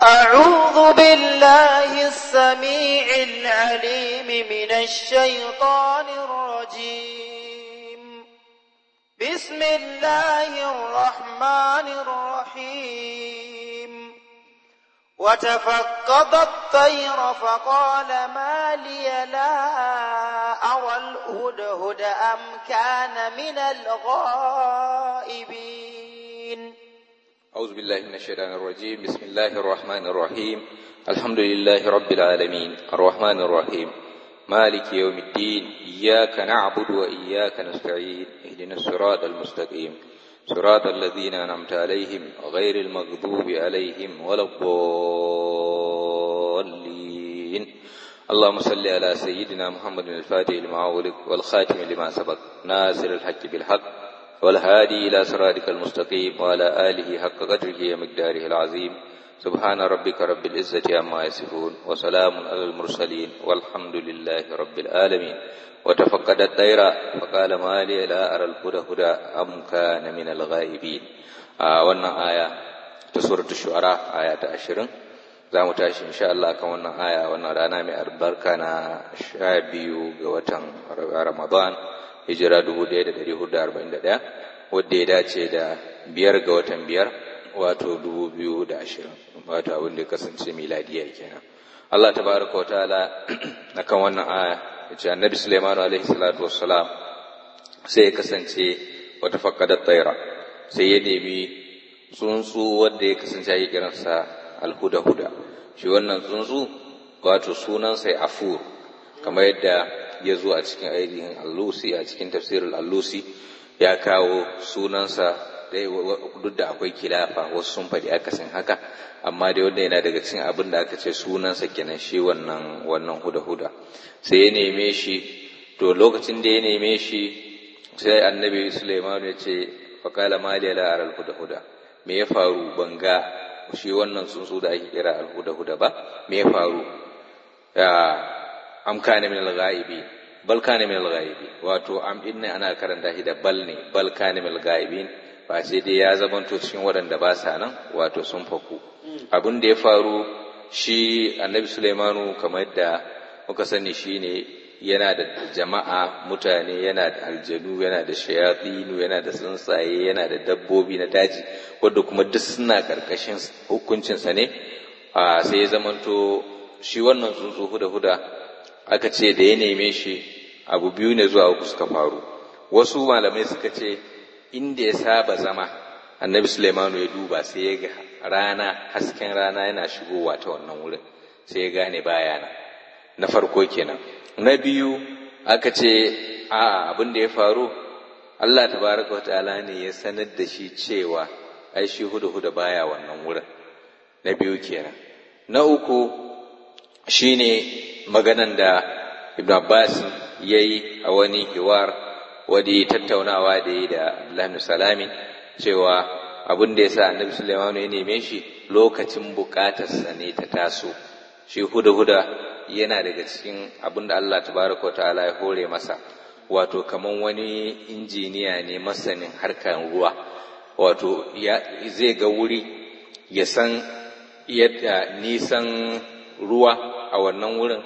أعوذ بالله السميع العليم من الشيطان الرجيم بسم الله الرحمن الرحيم وتفقد الطير فقال ما لي لا أرى الهدهد أم كان من الغائبين أعوذ بالله من الشيطان الرجيم بسم الله الرحمن الرحيم الحمد لله رب العالمين الرحمن الرحيم مالك يوم الدين إياك نعبد وإياك نستعين اهدنا الصراط المستقيم صراط الذين أنعمت عليهم غير المغضوب عليهم ولا الضالين اللهم صل على سيدنا محمد الفاتح لما أغلق والخاتم لما سبق ناصر الحق بالحق والهادي إلى صراطك المستقيم وعلى آله حق قدره ومقداره العظيم سبحان ربك رب العزة عما يصفون وسلام على المرسلين والحمد لله رب العالمين وتفقد الطير فقال ما لي لا أرى الهدى هدى أم كان من الغائبين آه وانا آية سورة الشعراء آية عشرين za mu tashi insha Allah kan wannan aya wannan rana mai albarka na sha biyu ga watan Ramadan hijira 1441 wadda ya dace da biyar ga watan biyar wato 2020 wato abin da ya kasance miladiya kenan Allah tabaraka wa ta'ala akan wannan aya yace annabi Sulaiman alaihi salatu wassalam sai ya kasance wata fakkadat tsaira sai ya nemi tsuntsu wanda ya kasance ya kiransa alhuda-huda shi wannan tsuntsu wato sunansa ya afur kamar yadda ya zo a cikin ainihin allusi a cikin tafsirin allusi ya kawo sunansa duk da akwai kilafa wasu sun faɗi akasin haka amma dai wanda yana daga cikin abin da aka ce sunansa kenan shi wannan wannan huda-huda sai ya neme shi to lokacin da ya neme shi sai annabi Sulaiman ya ce faqala mali la aral huda-huda me ya faru banga shi wannan tsuntsu da ake kira al-huda-huda ba me ya faru ya am kana min al-ghaibi bal kana min al-ghaibi wato am din ne ana karanta shi da bal ne bal kana min al-ghaibin ba sai dai ya zamanto cikin waɗanda ba sa nan wato sun faku abin da ya faru shi annabi Sulaimanu kamar da muka sani shine yana da jama'a mutane yana da aljanu yana da shayatinu yana da tsuntsaye yana da dabbobi na daji wadda kuma duk suna karkashin hukuncinsa ne sai ya zamanto shi wannan tsuntsu huda-huda aka ce da ya neme shi abu biyu ne zuwa uku suka faru wasu malamai suka ce inda ya saba zama annabi Sulaimanu ya duba sai ya ga rana hasken rana yana shigowa ta wannan wurin sai ya gane bayana na farko kenan na biyu aka ce a abin da ya faru Allah tabaraka wa ta'ala ne ya sanar da shi cewa ai shi huda huda baya wannan wurin na biyu kenan na uku shine maganan da Ibn Abbas yayi a wani hiwar wadi tattaunawa da yi da Abdullahi Salami cewa abin da yasa Annabi Sulaiman ya neme shi lokacin bukatarsa ne ta taso shi huda huda yana daga cikin abin da Allah tabaraka ta'ala ya hore masa wato kaman wani injiniya ne masanin harkar ruwa wato zai ga wuri ya san yadda nisan ruwa a wannan wurin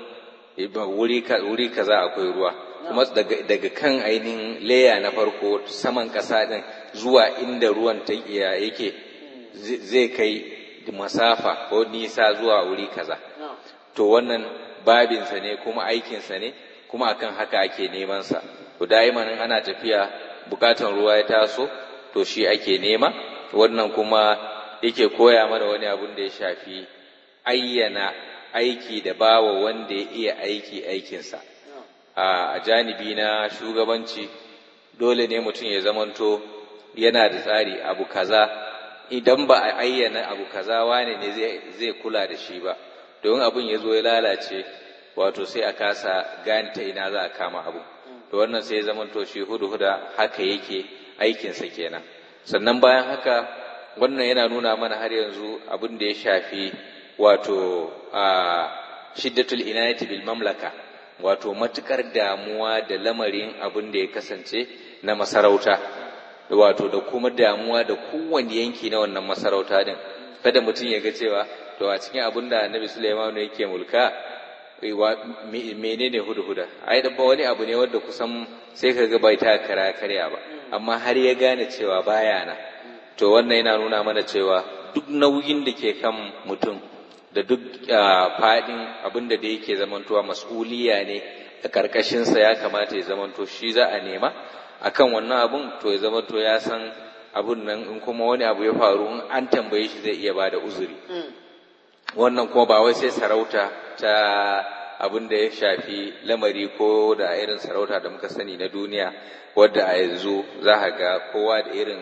wuri kaza akwai ruwa kuma daga kan ainihin leya na farko saman ƙasa ɗin zuwa inda ruwan ta yake zai kai masafa ko nisa zuwa wuri kaza to wannan babinsa ne kuma aikinsa ne kuma akan haka ake nemansa to da'iman ana tafiya bukatan ruwa ya taso to shi ake nema wannan kuma yake koya mana wani abun da ya shafi ayyana aiki da bawa wanda ya iya aiki aikinsa a janibi na shugabanci dole ne mutum ya zamanto yana da tsari abu kaza idan ba a ayyana abu kaza wane ne zai kula da shi ba don abin ya zo ya lalace wato sai a kasa gane ta ina za a kama abu to wannan sai ya zamanto shi hudu-huda haka yake aikinsa kenan sannan bayan haka wannan yana nuna mana har yanzu abin da ya shafi wato a shiddatul inayati bil mamlaka wato matukar damuwa da lamarin abin da ya kasance na masarauta wato da kuma damuwa da kowane yanki na wannan masarauta din kada mutum ya ga cewa to a cikin abin da annabi Sulaiman yake mulka menene hudhuda ai da wani abu ne wanda kusan sai kaga bai ta kara karya ba amma har ya gane cewa baya na to wannan yana nuna mana cewa duk nauyin da ke kan mutum da duk fadin abin da da yake zamantowa mas'uliya ne a karkashinsa ya kamata ya zamanto shi za a nema akan wannan abun to ya zamanto ya san abun nan in kuma wani abu ya faru in an tambaye shi zai iya bada uzuri wannan kuma ba wai sai sarauta ta abin da ya shafi lamari ko da irin sarauta da muka sani na duniya wadda a yanzu za a ga kowa da irin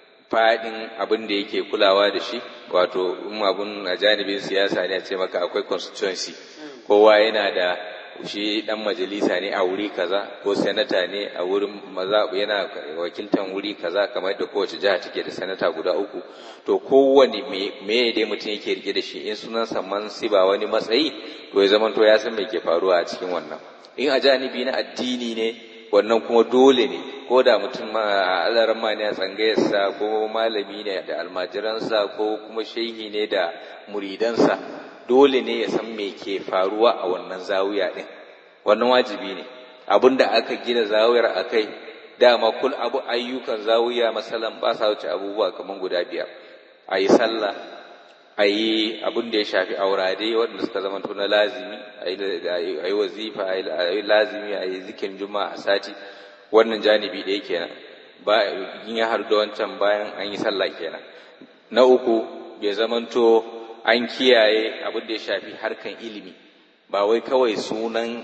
fadin abin da yake kulawa da shi wato in abun a janibin siyasa ne a ce maka akwai constituency kowa yana da shi dan majalisa ne a wuri kaza ko senata ne a wurin maza yana wakiltan wuri kaza kamar da kowace jiha take da senata guda uku to kowane me dai mutum yake rike da shi in sunan saman ba wani matsayi to ya zama to ya san me ke faruwa a cikin wannan in a janibi na addini ne wannan kuma dole ne ko da mutum ma alaran ma ne a tsangayarsa ko malami ne da almajiransa ko kuma shehi ne da muridansa dole ne ya san me ke faruwa a wannan zawiya ɗin wannan wajibi ne abin da aka gina zawiyar a kai dama kul abu ayyukan zawiya masalan ba sa wuce abubuwa kamar guda biyar a yi sallah a yi abin da ya shafi aurade waɗanda suka zama na lazimi a yi wazifa a yi lazimi a yi zikin juma'a a sati wannan janibi ɗaya kenan ba in ya haɗu da wancan bayan an yi sallah kenan na uku bai zamanto an kiyaye abin da ya shafi harkan ilimi ba wai kawai sunan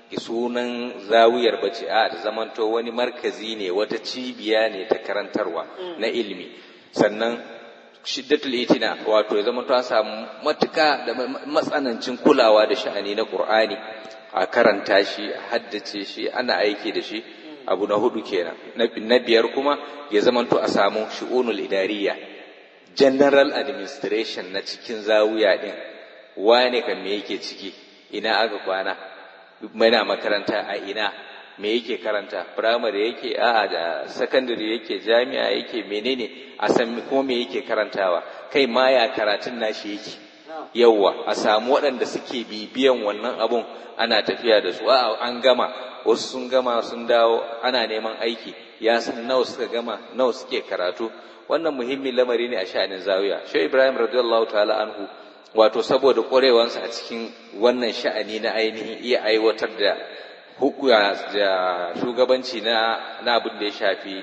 sunan zawiyar bace a ta zamanto wani markazi ne wata cibiya ne ta karantarwa na ilimi sannan shiddatul itina wato ya zamanto an samu matuka da matsanancin kulawa da sha'ani na qur'ani a karanta shi a haddace shi ana aiki da shi abu na hudu kenan na biyar kuma ya zamanto a samu shi'unul idariya general administration na cikin zawiya din wane kan me yake ciki ina aka kwana mana makaranta a ina me yake karanta primary yake a da secondary yake jami'a yake menene a san kuma me yake karantawa kai ma ya karatun nashi yake yawwa a samu waɗanda suke bibiyan wannan abun ana tafiya da su a an gama wasu sun gama sun dawo ana neman aiki ya san nawa suka gama nawa suke karatu wannan muhimmin lamari ne a sha'anin zawiya shi ibrahim radiyallahu ta'ala anhu wato saboda ƙwarewansa a cikin wannan sha'ani na ainihin iya aiwatar da hukuya da shugabanci na na abin da ya shafi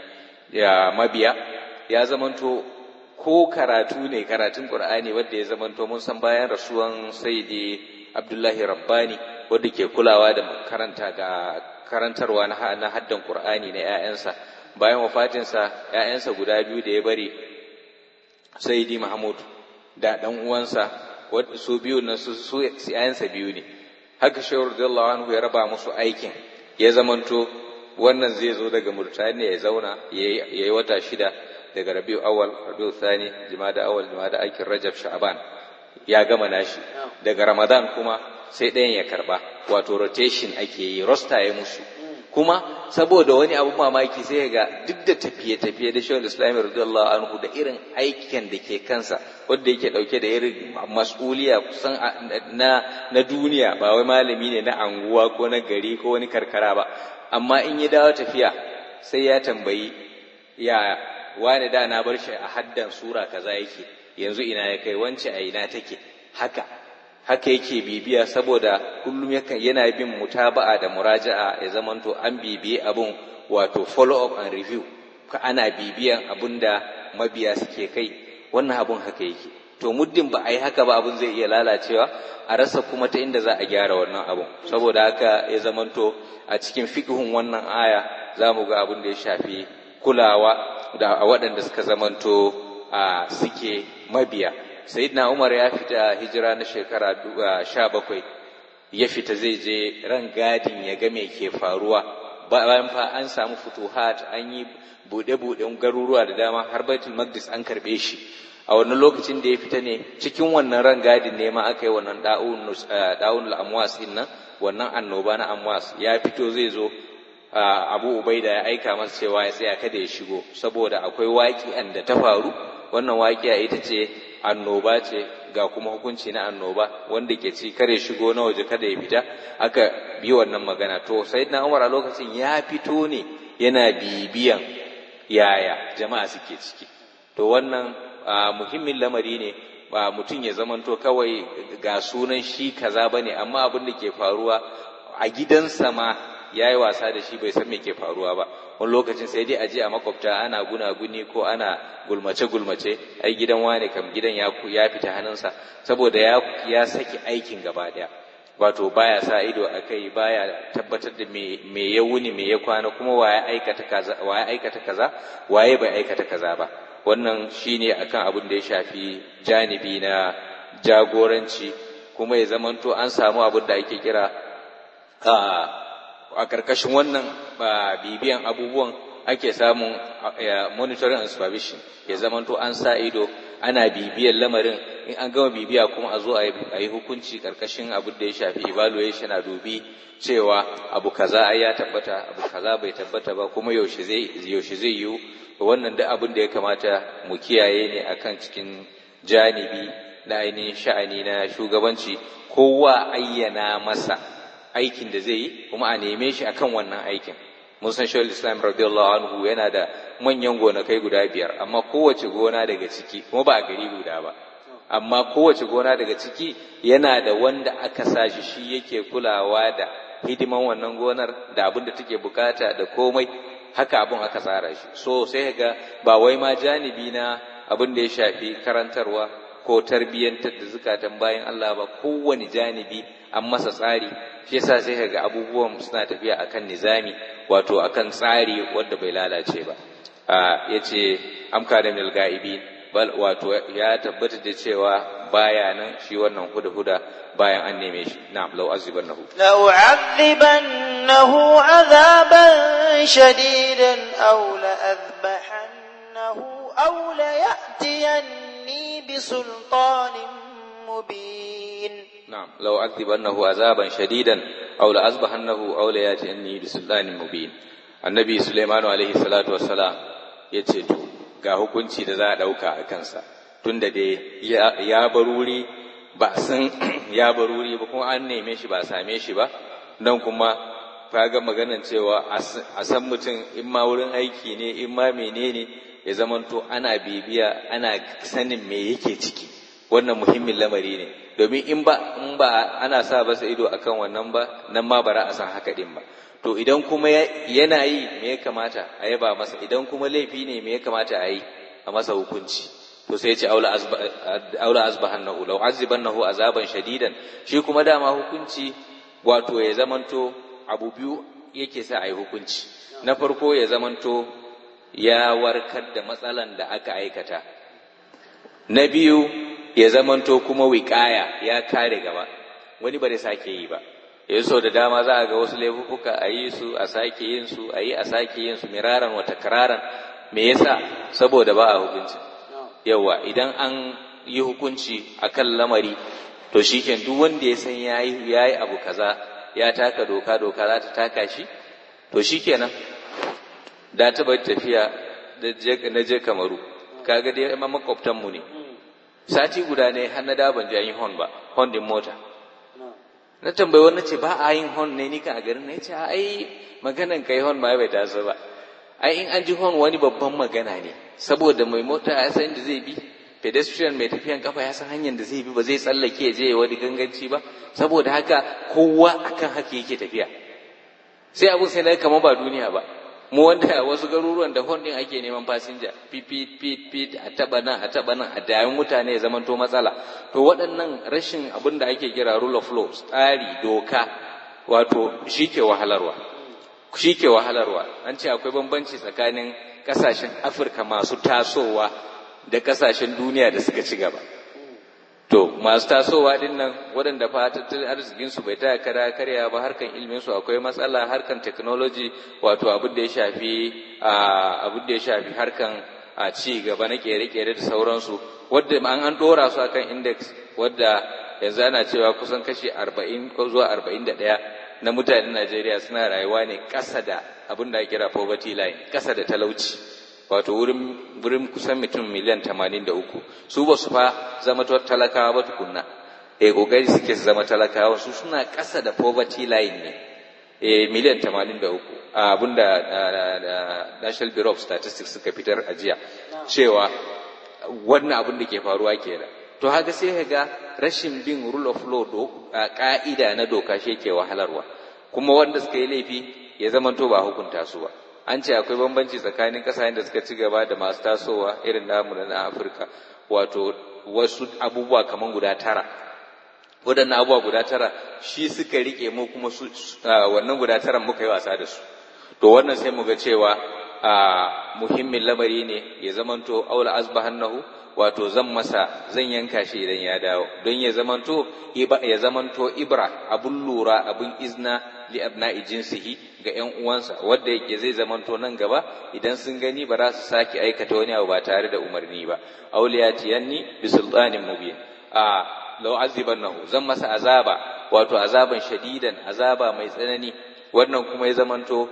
ya mabiya ya zamanto ko karatu ne karatun qur'ani wanda ya zamanto mun san bayan rasuwan sayyidi abdullahi rabbani wanda ke kulawa da karanta ga karantarwa na haddan qur'ani na 'ya'yansa bayan wafatinsa ‘ya'yansa guda biyu da ya bari saidi Mahmud da ɗan uwansa su biyu na su ‘ya'yansa biyu ne haka shehu radiyallahu anhu ya raba musu aikin ya zamanto wannan zai zo daga Murtaniya ya zauna ya yi wata shida daga Rabiu awal Rabiu thani jimada awal jimada aikin Rajab Sha'ban ya gama nashi daga Ramadan kuma sai ɗayan ya karba wato rotation ake yi rosta ya musu kuma saboda wani abu mamaki sai ga duk da tafiye-tafiye da shawar islami radiyallahu anhu da irin aikin da ke kansa wanda yake dauke da irin mas'uliya kusan na na duniya ba wai malami ne na anguwa ko na gari ko wani karkara ba amma in ya dawo tafiya sai ya tambayi ya wani da na bar shi a haddan sura kaza yake yanzu ina ya kai wance a ina take haka haka yake bibiya saboda kullum yakan yana bin mutaba'a da muraja'a ya zamanto an bibiye abun wato follow up and review ka ana bibiyan abun da mabiya suke kai wannan abun haka yake to muddin ba a yi haka ba abun zai iya lalacewa a rasa kuma ta inda za a gyara wannan abun saboda haka ya zamanto a cikin fiqhun wannan aya za mu ga abun da ya shafi kulawa da waɗanda suka zamanto a suke mabiya sayyidina umar ya fita hijira na shekara sha bakwai ya fita zai je ran gadin ya ga me ke faruwa bayan fa an samu futuhat an yi buɗe-buɗen garuruwa da dama har baitul maqdis an karɓe shi a wannan lokacin da ya fita ne cikin wannan ran gadin ne ma aka yi wannan da'un al-amwas din nan wannan annoba na amwas ya fito zai zo abu ubaida ya aika masa cewa ya tsaya kada ya shigo saboda akwai waƙi'an da ta faru wannan waƙiya ita ce annoba ce ga kuma hukunci na annoba wanda ke ci kare shigo na waje kada ya fita aka bi wannan magana to sayyidina Umar a lokacin ya fito ne yana bibiyan yaya jama'a suke ciki to wannan muhimmin lamari ne ba mutum ya zamanto kawai ga sunan shi kaza bane amma abin da ke faruwa a gidansa ma ya yi wasa da shi bai san me ke faruwa ba wani lokacin sai dai aje a makwabta ana gunaguni ko ana gulmace gulmace ai gidan wane kam gidan ya ya fita hannunsa saboda ya ya saki aikin gaba daya wato baya sa ido a kai baya tabbatar da me me ya wuni me ya kwana kuma waye aikata kaza waye aikata kaza waye bai aikata kaza ba wannan shine akan abin da ya shafi janibi na jagoranci kuma ya zamanto an samu abin da ake kira a ƙarƙashin wannan bibiyan abubuwan ake samun monitoring and supervision ya zamanto an sa ido ana bibiyan lamarin in an gama bibiya kuma a zo a yi hukunci ƙarƙashin abin da ya shafi evaluation a dubi cewa abu kaza ai ya tabbata abu kaza bai tabbata ba kuma yaushe zai yaushe zai yiwu wannan duk abin da ya kamata mu kiyaye ne akan cikin janibi na ainihin sha'ani na shugabanci kowa ayyana masa aikin da zai yi kuma a neme shi akan wannan aikin mun san shawar islam radiyallahu anhu yana da manyan gonakai guda biyar amma kowace gona daga ciki kuma ba a gari guda ba amma kowace gona daga ciki yana da wanda aka sa shi shi yake kulawa da hidiman wannan gonar da abin da take bukata da komai haka abin aka tsara shi so sai ga ba wai ma janibi na abin da ya shafi karantarwa ko tarbiyyantar da zukatan bayan Allah ba kowane janibi an masa tsari shi yasa sai ga abubuwan suna tafiya akan nizami wato akan tsari wanda bai lalace ba a yace amka da mil ga'ibi bal wato ya tabbata da cewa baya nan shi wannan huda huda bayan an neme shi na'am law azibannahu law azibannahu azaban shadidan aw la azbahannahu aw la ya'tiyanni bi sultanin mubin نعم لو أذبنه عذابا شديدا أو لأذبحنه أو ليأتيني بسلطان مبين النبي سليمان عليه الصلاة والسلام yace to ga hukunci da za a ɗauka a kansa tunda dai ya baruri ba san ya baruri ba kuma an neme shi ba a same shi ba nan kuma ga maganan cewa a san mutum in ma wurin aiki ne in ma menene ya zamanto ana bibiya ana sanin me yake ciki wannan muhimmin lamari ne domin in ba in ba ana sa basa ido akan wannan ba nan ma bara a san haka din ba to idan kuma yana yi me ya kamata a yaba masa idan kuma laifi ne me ya kamata a yi a masa hukunci to sai ya ce aula azba aula azbahannahu law azibannahu azaban shadidan shi kuma dama hukunci wato ya zamanto abu biyu yake sa a yi hukunci na farko ya zamanto ya warkar da matsalan da aka aikata na biyu ya zamanto kuma wiƙaya ya kare gaba wani ba da sake yi ba yanzu da dama za a ga wasu laifuka a yi su a sake yin su a yi a sake yin su miraran wata kararan me yasa saboda ba a hukunci yawa idan an yi hukunci a kan lamari to shikenan duk wanda ya san ya yi abu kaza ya taka doka doka za ta taka shi to shikenan da ta bar tafiya na je kamaru kaga dai makwabtanmu ne sati guda ne har na da ban ji an yi hon ba hon din mota na tambayi wani ce ba a yin hon ne ni kan a garin na ce ai maganan kai hon ma bai taso ba ai in an ji hon wani babban magana ne saboda mai mota ya san da zai bi pedestrian mai tafiyan kafa ya san hanyar da zai bi ba zai tsallake ya je ya wani ganganci ba saboda haka kowa akan haka yake tafiya sai abun sai na kamar ba duniya ba mu wanda wasu garuruwan da hon din ake neman fasinja pit pit pit pit a taba nan a taba nan a dayan mutane ya zamanto matsala to waɗannan rashin abin da ake kira rule of law tsari doka wato shike wahalarwa shike wahalarwa an ce akwai bambanci tsakanin kasashen afirka masu tasowa da kasashen duniya da suka ci gaba to masu tasowa din nan waɗanda fa tattalin arzikin su bai taya kara karya ba harkan ilmin su akwai matsala harkan technology wato abin da ya shafi abin da ya shafi harkan a ci gaba na kere-kere da sauransu wadda an an dora su akan index wadda yanzu ana cewa kusan kashi 40 ko zuwa 41 na mutanen Najeriya suna rayuwa ne ƙasa da abin da ake kira poverty line ƙasa da talauci wato wurin wurin kusan mutum miliyan tamanin da uku su ba su fa zama talakawa ba tukunna eh kokari suke su zama talakawa su suna ƙasa da poverty line ne eh miliyan tamanin da uku abinda National Bureau of Statistics suka fitar a jiya cewa wannan abin da ke faruwa kenan to haka sai ka ga rashin bin rule of law do ka'ida na doka shi ke wahalarwa kuma wanda suka yi laifi ya zama to ba hukunta su ba an ce akwai bambanci tsakanin kasashen da suka ci gaba da masu tasowa irin namu na Afirka wato wasu abubuwa kaman guda tara waɗannan abubuwa guda tara shi suka rike mu kuma su wannan guda tara muka yi wasa da su to wannan sai mu ga cewa muhimmin lamari ne ya zamanto aula asbahannahu wato zan masa zan yanka shi idan ya dawo don ya zamanto ya zamanto ibra abun lura abun izna li abna'i jinsihi ga ƴan uwansa wanda yake zai zamanto nan gaba idan sun gani ba za su sake aikata wani abu ba tare da umarni ba auliyatiyanni bi sultanin mubin a law azibannahu zan masa azaba wato azaban shadidan azaba mai tsanani wannan kuma ya zamanto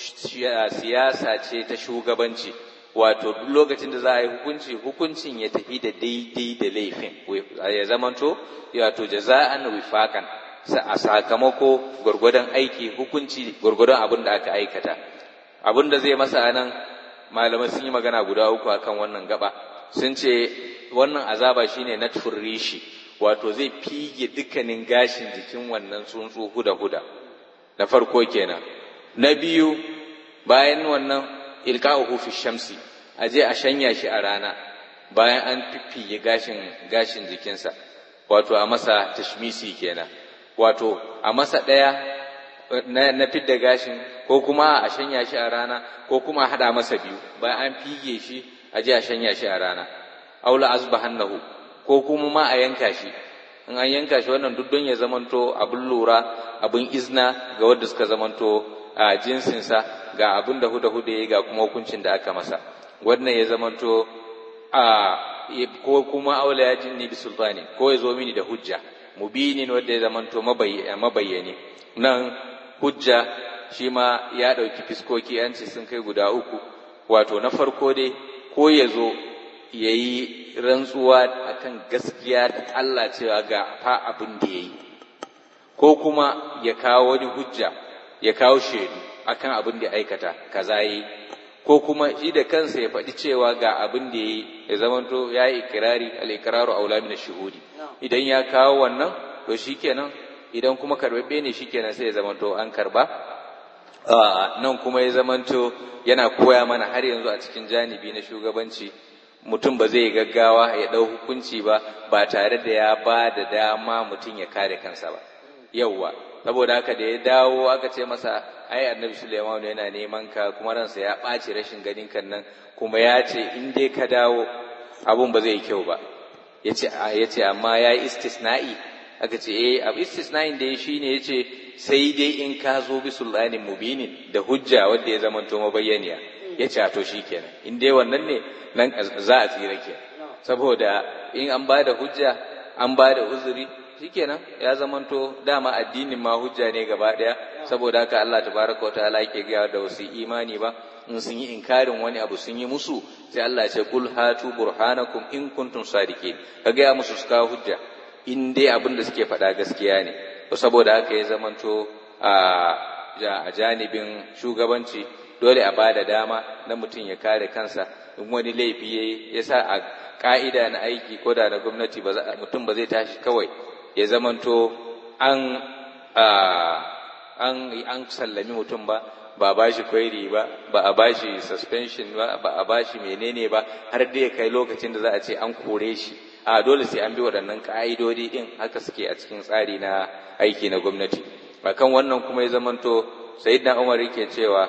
siyasa ce ta shugabanci wato duk lokacin da za a yi hukunci hukuncin ya tafi da daidai da laifin ya zamanto wato jaza'an wifakan a sakamako gwargwadon aiki hukunci gwargwadon abin da aka aikata abin da zai masa anan malamai sun yi magana guda uku akan wannan gaba sun ce wannan azaba shine natfur rishi wato zai fige dukkanin gashin jikin wannan tsuntsu huda huda na farko kenan na biyu bayan wannan ilka'uhu fi shamsi a je a shanya shi a rana bayan an fiffiye gashin gashin jikinsa wato a masa tashmisi kenan wato a masa ɗaya na, na fidda gashin ko kuma a shanya shi a rana ko kuma a haɗa masa biyu bayan an fige shi a je a shanya shi a rana aula azbahannahu ko kuma ma a yanka shi in an yanka shi wannan duk don ya zamanto abin lura abin izna ga wanda suka zamanto a jinsinsa ga abin da huda huda ya ga kuma hukuncin da aka masa wannan ya zamanto a ko kuma aula ya jinni bi sultani ko ya zo mini da hujja mubinin wanda ya zamanto mabayyani nan hujja shi ma ya ɗauki fiskoki an ce sun kai guda uku wato na farko dai ko ya zo ya yi rantsuwa akan gaskiya da Allah cewa ga fa abin da ya yi ko kuma ya kawo wani hujja ya kawo shaidu akan abin da ya aikata kaza yi ko kuma shi da kansa ya faɗi cewa ga abin da ya yi ya zamanto ya yi ikirari al-ikraru aula min shuhudi idan ya kawo wannan to shikenan idan kuma karbabbe ne shikenan sai ya zamanto an karba nan kuma ya zamanto yana koya mana har yanzu a cikin janibi na shugabanci mutum ba zai gaggawa ya ɗau hukunci ba ba tare da ya ba da dama mutum ya kare kansa ba yauwa saboda haka da ya dawo aka ce masa ai annabi Sulaiman yana neman ka kuma ransa ya ɓaci rashin ganin kan nan kuma ya ce in dai ka dawo abun ba zai yi kyau ba ya ce amma ya yi istisna'i aka ce eh abu istisna'in da ya shi ne ya ce sai dai in ka zo bi sultanin mubinin da hujja wanda ya zama to mabayyaniya ya ce to shi kenan in dai wannan ne nan za a tsira ke saboda in an ba da hujja an ba da uzuri shikenan ya zamanto dama addinin ma hujja ne gaba daya saboda haka Allah tabaraka wa ta'ala yake ga da wasu imani ba in sun yi inkarin wani abu sun yi musu sai Allah ya ce kul hatu burhanakum in kuntum sadiqin ka ga musu su kawo hujja in dai abin da suke faɗa gaskiya ne to saboda haka ya zamanto a janibin shugabanci dole a bada dama na mutum ya kare kansa in wani laifi yayi ya sa a ka'ida na aiki ko da na gwamnati mutum ba zai tashi kawai ya zamanto an an an sallami mutum ba ba a bashi kwairi ba ba a bashi suspension ba ba a bashi menene ba har dai ya kai lokacin da za a ce an kore shi a dole sai an bi waɗannan ka'idodi din haka suke a cikin tsari na aiki na gwamnati akan wannan kuma ya zamanto sayyidina Umar yake cewa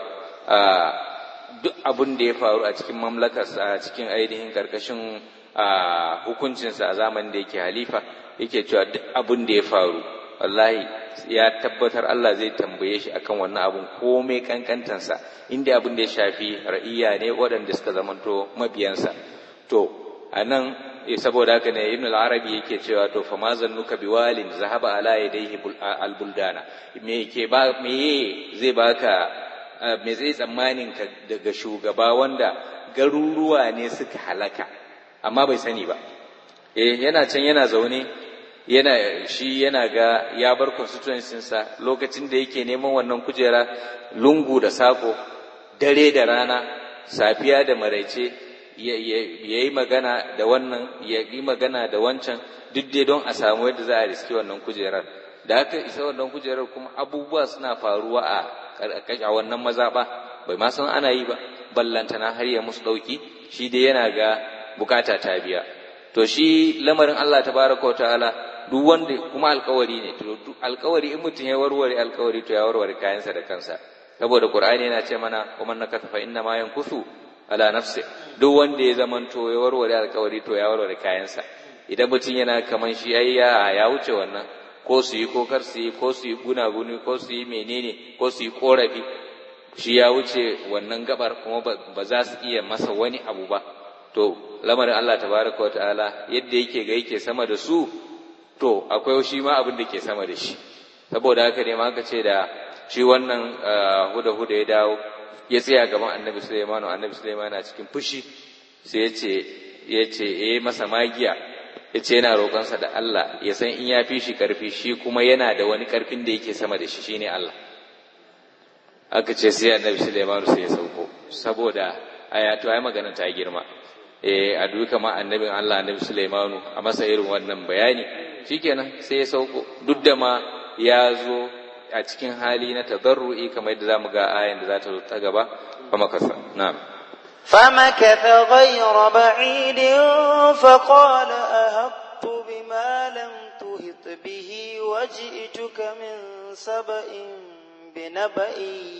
duk abin da ya faru a cikin mamlakarsa a cikin ainihin karkashin hukuncinsa a zamanin da yake halifa yake cewa duk abin da ya faru wallahi ya tabbatar Allah zai tambaye shi akan wannan abun komai kankantansa inda abin da ya shafi ra'iya ne waɗanda suka zamanto mabiyansa to a nan saboda haka ne ibn al-arabi yake cewa to fa ma zannuka biwalin zahaba ala yadayhi al-buldana me yake ba me zai baka me zai tsammanin ka daga shugaba wanda garuruwa ne suka halaka amma bai sani ba eh yana can yana zaune yana shi yana ga ya bar constituencinsa lokacin da yake neman wannan kujera lungu da sako dare da rana safiya da maraice ya yi magana da wannan ya yi magana da wancan duk dai don a samu yadda za a riski wannan kujerar da aka isa wannan kujerar kuma abubuwa suna faruwa a a wannan mazaɓa bai ma san ana yi ba ballantana har ya musu ɗauki shi dai yana ga bukata ta biya to shi lamarin Allah tabaraka wa ta'ala duk wanda kuma alkawari ne to alkawari in mutum ya warware alkawari to ya warware kayansa da kansa saboda qur'ani yana ce mana wa man nakatha fa inna ma yankusu ala nafsi duk wanda ya zamanto ya warware alkawari to ya warware kayansa idan mutum yana kaman shi ai ya ya wuce wannan ko su yi ko kar su yi ko su yi gunaguni ko su yi menene ko su yi korafi shi ya wuce wannan gabar kuma ba za su iya masa wani abu ba to lamarin Allah tabaraka wa ta'ala yadda yake ga yake sama da su to akwai shi ma abin da ke sama da shi saboda haka ne ma aka ce da shi wannan huda huda ya dawo ya tsaya gaban annabi Sulaiman annabi Sulaiman na cikin fushi sai ya ce ya ce eh masa magiya ya ce yana roƙonsa da Allah ya san in ya fi shi ƙarfi shi kuma yana da wani ƙarfin da yake sama da shi shine Allah aka ce sai annabi Sulaiman sai ya sauko saboda aya to ai magana ta girma eh a duka ma annabin Allah annabi Sulaiman a masa irin wannan bayani shikenan sai ya sauko duk da ma ya zo a cikin hali na tadarru'i kamar yadda zamu ga ayan da za ta zo ta gaba kuma kasa na'am فمكث غير بعيد فقال أهبت بما لم تهط به وجئتك من سبأ بنبأ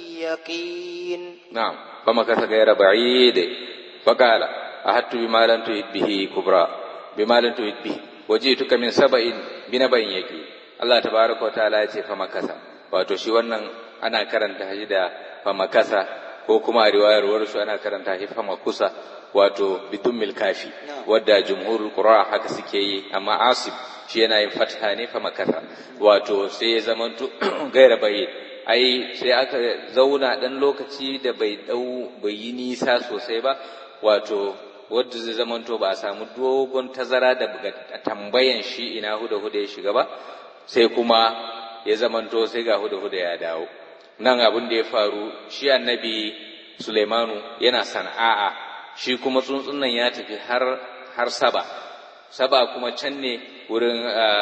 يقين نعم فمكث غير بعيد فقال أهبت بما لم تهط به كبرى بما لم تهط به وجئتك من سبأ بنبأ يقين Allah tabaraka wa ta'ala ya ce fa makasa wato shi wannan ana karanta shi da fa makasa ko kuma a riwayar warsu ana karanta shi fa makusa wato bidummil kafi wadda jumhurul qur'a haka suke yi amma asib shi yana yin fatha ne fa makasa wato sai ya zamanto gaira bai ai sai aka zauna dan lokaci da bai dau bai yi nisa sosai ba wato wadda zai zamanto ba a samu dogon tazara da tambayan shi ina huda huda ya shiga ba sai kuma ya zamanto sai ga huda huda ya dawo nan abin da ya faru shi annabi Sulaimanu yana sana'a shi kuma tsuntsun nan ya tafi har har saba saba kuma can ne wurin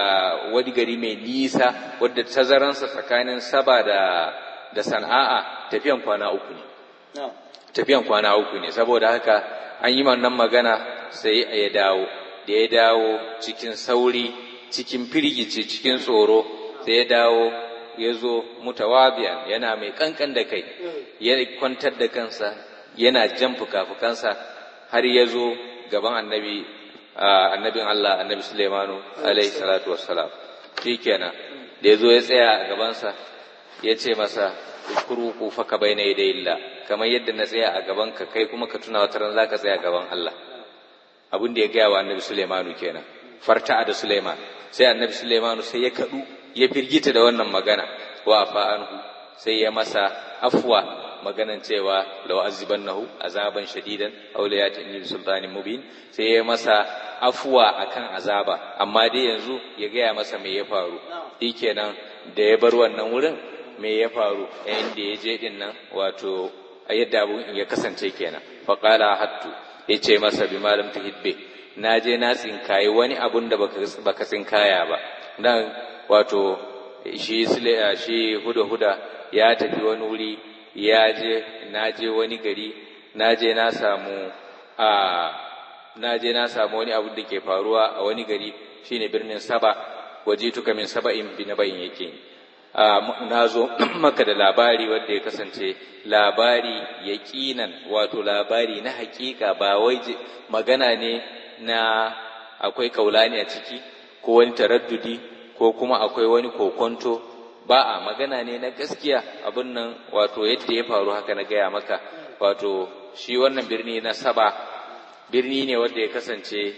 wani gari mai nisa wadda tazaransa tsakanin saba da da sana'a tafiyan kwana uku ne tafiyan kwana uku ne saboda haka an yi wannan magana sai ya dawo da ya dawo cikin sauri cikin firgici cikin tsoro sai ya dawo ya zo mutawabiyan yana mai kankan da kai ya kwantar da kansa yana jan fuka-fukansa har ya zo gaban annabi annabin Allah annabi Sulaimanu alaihi salatu wassalam shikenan da ya zo ya tsaya a gabansa ya ce masa kuru ku faka bayna yadayillah kamar yadda na tsaya a gaban ka kai kuma ka tuna wata ran zaka tsaya gaban Allah abin da ya gaya wa annabi Sulaimanu kenan farta'a da Sulaiman sai annabi Sulaimanu sai ya kadu ya firgita da wannan magana wa fa anhu sai ya masa afwa maganan cewa law azibannahu azaban shadidan aw la yatini sultanin mubin sai ya masa afwa akan azaba amma dai yanzu ya gaya masa me ya faru shikenan da ya bar wannan wurin me ya faru inda ya je din nan wato yadda abun ya kasance kenan fa qala hattu yace masa bi malam tuhibbe na je na tsinkayi wani abun da baka tsinkaya ba dan wato shi shi huda huda ya tafi wani wuri ya je na je wani gari na je na samu a na je na samu wani abu da ke faruwa a wani gari shine birnin saba waje tuka min saba'in bi nabayin yake na zo maka da labari wanda ya kasance labari yaƙinan wato labari na hakika ba wai magana ne na akwai kaulani a ciki ko wani taraddudi ko kuma akwai wani kokonto ba a magana ne na gaskiya abin nan wato yadda ya faru haka na gaya maka wato shi wannan birni na saba birni ne wanda ya kasance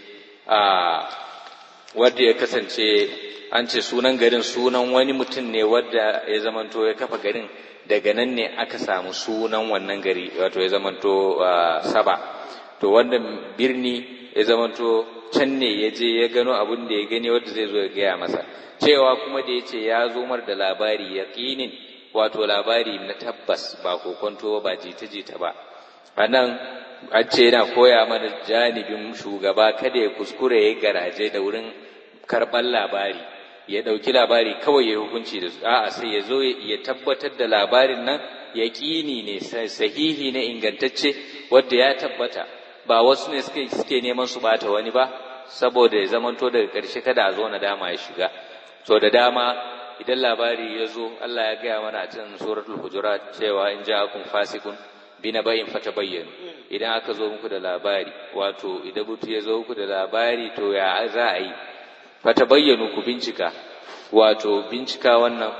a wanda ya kasance an ce sunan garin sunan wani mutum ne wadda ya zamanto ya kafa garin daga nan ne aka samu sunan wannan gari wato ya zamanto saba to wannan birni ya zamanto can ne ya je ya gano abin da ya gani wanda zai zo ya gaya masa cewa kuma da ya ce ya zo mar da labari yaƙinin wato labari na tabbas ba kokonto ba jita-jita ba a nan an ce yana koya mana janibin shugaba kada ya kuskure ya garaje da wurin karɓar labari ya ɗauki labari kawai ya hukunci da su a'a sai ya zo ya tabbatar da labarin nan yaƙini ne sahihi ne ingantacce wadda ya tabbata ba wasu ne suke suke neman su bata wani ba saboda ya zamanto daga ƙarshe kada a zo na dama ya shiga so da dama idan labari ya zo Allah ya gaya mana a cikin suratul hujurat cewa in ja'akum fasikun binabayin fatabayyanu idan aka zo muku da labari wato idan mutu ya zo muku da labari to ya za a yi fatabayyanu ku bincika wato bincika wannan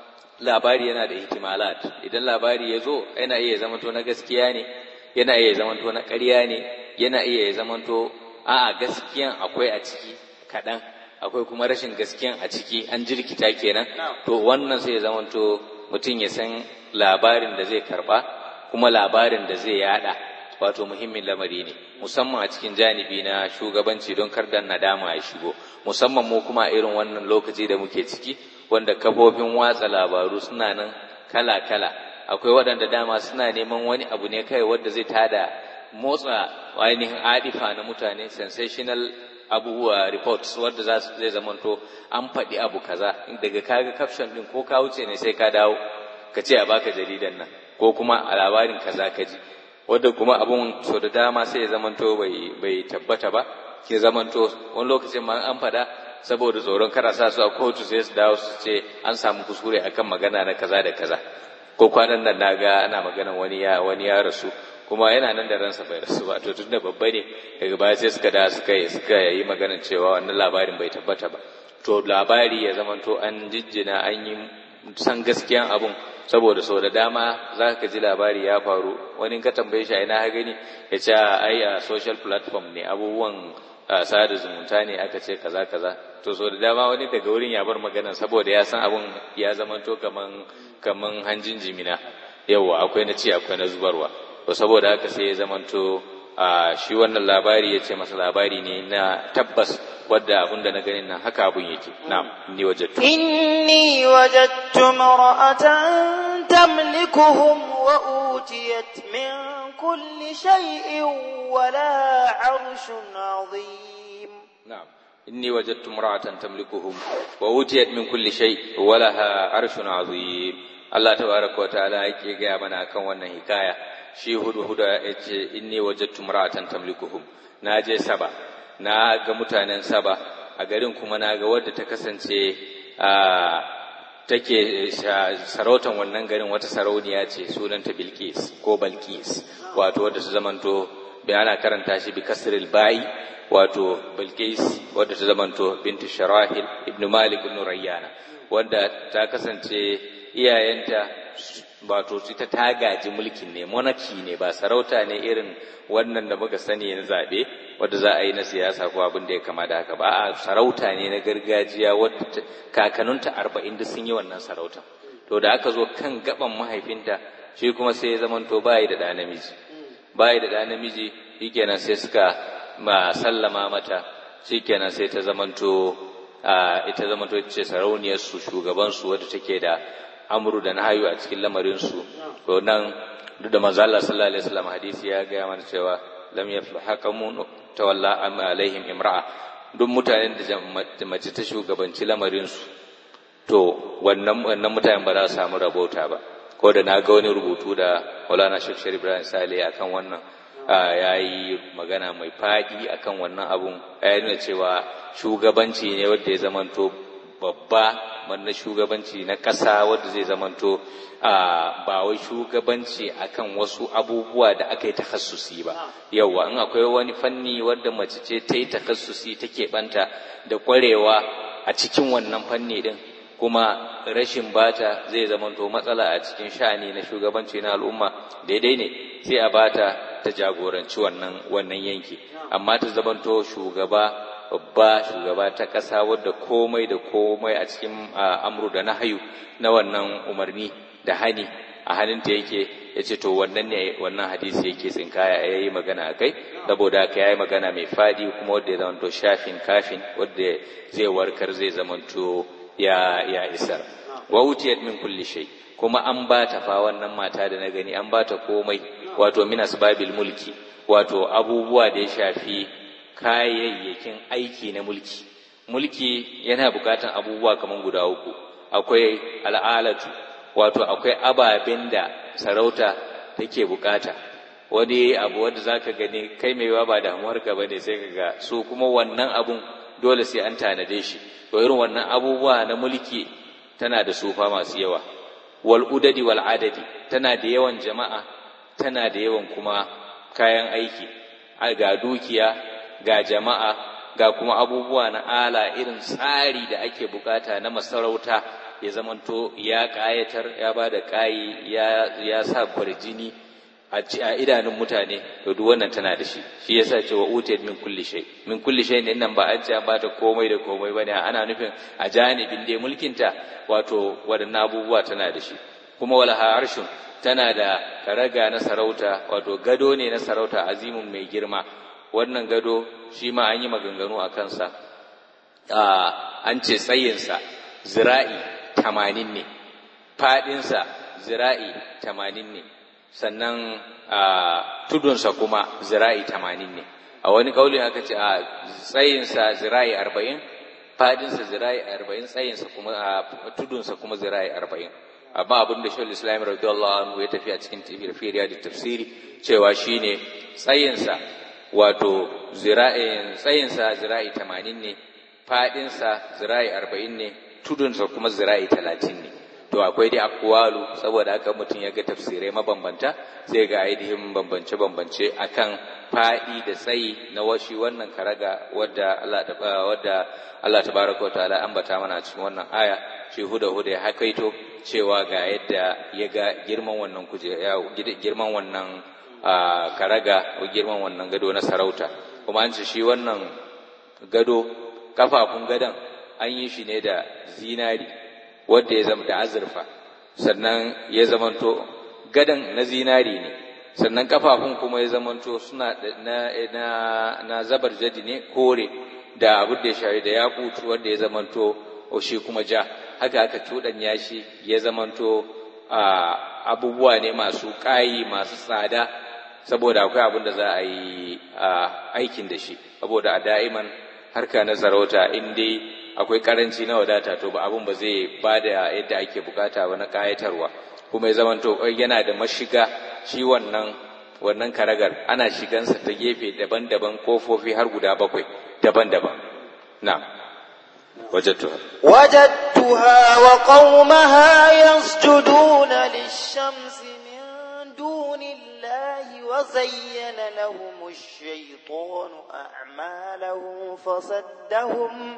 labari yana da ihtimalat idan labari ya zo yana iya zamanto na gaskiya ne yana iya zamanto na ƙarya ne yana iya zamanto a'a gaskiyan akwai a ciki kaɗan akwai kuma rashin gaskiyan a ciki an jirkita kenan to wannan sai ya zamanto mutum ya san labarin da zai karba kuma labarin da zai yada wato muhimmin lamari ne musamman a cikin janibi na shugabanci don kar da nadama ya shigo musamman mu kuma irin wannan lokaci da muke ciki wanda kafofin watsa labaru suna nan kala-kala akwai waɗanda dama suna neman wani abu ne kai wanda zai tada motsa ainihin adifa na mutane sensational abubuwa reports wadda za su zai zamanto an faɗi abu kaza daga kaga caption din ko ka wuce ne sai ka dawo ka ce a baka jaridan nan ko kuma a labarin kaza ka ji wadda kuma abun so da dama sai ya zamanto bai bai tabbata ba ke zamanto wani lokacin ma an faɗa saboda tsoron kara sa su a kotu sai su dawo su ce an samu kuskure akan magana na kaza da kaza ko kwanan nan na ga ana maganan wani ya wani ya rasu kuma yana nan da ransa bai rasu ba to tun da babba ne daga baya sai suka da suka yi suka yi maganar cewa wannan labarin bai tabbata ba to labari ya zamanto an jijjina an yi san gaskiyan abun saboda sau da dama za ka ji labari ya faru wani ka tambaye shi a ina ha gani ya ce ai a social platform ne abubuwan sada zumunta ne aka ce kaza kaza to sau da dama wani daga wurin ya bar magana saboda ya san abun ya zamanto kaman kaman hanjin jimina yawa akwai na ci akwai na zubarwa to saboda haka sai ya zamanto a shi wannan labari ya ce masa labari ne na tabbas wadda abin da na ganin nan haka abun yake na'am inni wajadtu inni wajadtu mar'atan tamlikuhum wa utiyat min kulli shay'in wa laha 'arshun 'azim na'am inni wajadtu mar'atan tamlikuhum wa utiyat min kulli shay wa laha 'arshun 'azim Allah tabaraka wa ta'ala yake ga mana kan wannan hikaya shi hudu huda ya ce inni wajattu mar'atan tamlikuhum na je saba na ga mutanen saba a garin kuma na ga wadda ta kasance a take sarautan wannan garin wata sarauniya ce sunanta Bilqis ko Balqis wato wadda ta zamanto bai ana karanta shi bi kasril ba'i wato Bilqis wadda ta zamanto bintu Sharahil ibn Malik ibn Rayyana wadda ta kasance iyayenta wato ita ta gaji mulkin ne monarchy ne ba sarauta ne irin wannan da muka sani na zaɓe wadda za a yi na siyasa ko abin da ya kama da haka ba a sarauta ne na gargajiya wadda kakanninta arba'in duk sun yi wannan sarauta to da aka zo kan gaban mahaifinta shi kuma sai ya zamanto bayi da ɗa namiji bayi da ɗa namiji shikenan sai suka ma sallama mata shikenan sai ta zamanto ita zamanto ce sarauniyar su shugaban su wadda take da amru da nahayu a cikin lamarinsu to nan duk da manzo Allah sallallahu alaihi wasallam hadisi ya ga mana cewa lam yaflu hakamu tawalla alaihim imra'a duk mutanen da mace ta shugabanci lamarinsu to wannan wannan mutanen ba za su samu rabota ba ko da na ga wani rubutu da Maulana Sheikh Sharif Ibrahim Saleh akan wannan ya yi magana mai faɗi akan wannan abun ya nuna cewa shugabanci ne wanda ya zamanto babba na shugabanci na ƙasa wadda zai zamanto ba wai shugabanci akan wasu abubuwa da aka yi takassusi ba yauwa in akwai wani fanni wadda mace ce ta yi takassusi take banta da ƙwarewa a cikin wannan fanni din kuma rashin bata zai zamanto matsala a cikin sha'ani na shugabanci na al'umma daidai ne sai a bata ta jagoranci wannan wannan yanki amma ta zamanto shugaba babba shugaba ta ƙasa wadda komai da komai a cikin amru da nahayu na wannan umarni da hani a hannunta yake ya ce to wannan ne wannan hadisi yake tsinkaya ya yi magana a kai saboda haka ya yi magana mai fadi kuma wanda ya zamanto shafin kafin wanda zai warkar zai zamanto ya ya isar wa utiyat min kulli shay kuma an ba ta fa wannan mata da na gani an ba ta komai wato min asbabil mulki wato abubuwa da ya shafi kayayyakin aiki na mulki mulki yana bukatan abubuwa kamar guda uku akwai al'alatu wato akwai ababen da sarauta take bukata wani abu wanda zaka gani kai mai yawa ba damuwar ka bane sai ka ga su kuma wannan abun dole sai an tanade shi to irin wannan abubuwa na mulki tana da sufa masu yawa wal udadi wal adadi tana da yawan jama'a tana da yawan kuma kayan aiki ga dukiya ga jama'a ga kuma abubuwa na ala irin tsari da ake bukata na masarauta ya zamanto ya ƙayatar ya ba da ƙayi ya sa kwarjini a idanun mutane to duk wannan tana da shi shi yasa cewa utiyat min kulli shay min kulli shay ne nan ba an ce ba ta komai da komai bane ana nufin a janibin dai mulkinta wato wadannan abubuwa tana da shi kuma wala harshun tana da karaga na sarauta wato gado ne na sarauta azimun mai girma wannan gado shi ma an yi maganganu a kansa an ce tsayinsa zira'i tamanin ne faɗinsa zira'i tamanin ne sannan tudunsa kuma zira'i tamanin ne a wani ƙauli aka ce a tsayinsa zira'i arba'in faɗinsa zira'i arba'in tsayinsa kuma tudunsa kuma zira'i arba'in amma abin da shawar islam radiyallahu anhu ya tafi a cikin tafiyar da tafsiri cewa shine tsayinsa wato zira'in tsayinsa zira'i tamanin ne faɗinsa zira'i arba'in ne tudunsa kuma zira'i talatin ne to akwai dai akwalu saboda haka mutum ya ga tafsirai mabambanta sai ga ainihin bambance-bambance akan faɗi da tsayi na washi wannan karaga wadda Allah wadda Allah tabaraka wa ta'ala ambata mana cikin wannan aya shi huda huda ya hakaito cewa ga yadda ya ga girman wannan kuje girman wannan karaga ko girman wannan gado na sarauta kuma an ce shi wannan gado kafafun gadon an yi shi ne da zinari wadda ya zama da azurfa sannan ya zamanto gadon na zinari ne sannan kafafun kuma ya zamanto suna na, na, na zabar jadi ne kore da abin da ya shari da yakutu wanda ya zamanto shi kuma ja haka aka cuɗanya shi ya zamanto abubuwa ne masu ƙayi masu tsada saboda akwai abin da za a yi aikin da shi saboda a da'iman harka na sarauta in dai akwai karanci na wadata to ba abin ba zai ba da yadda ake bukata ba na kayatarwa kuma ya zamanto yana da mashiga shi wannan wannan karagar ana shigansa ta gefe daban-daban kofofi har guda bakwai daban-daban na wajattuha وجدتها وقومها يسجدون للشمس من دون الله وزين لهم الشيطان أعمالهم فصدهم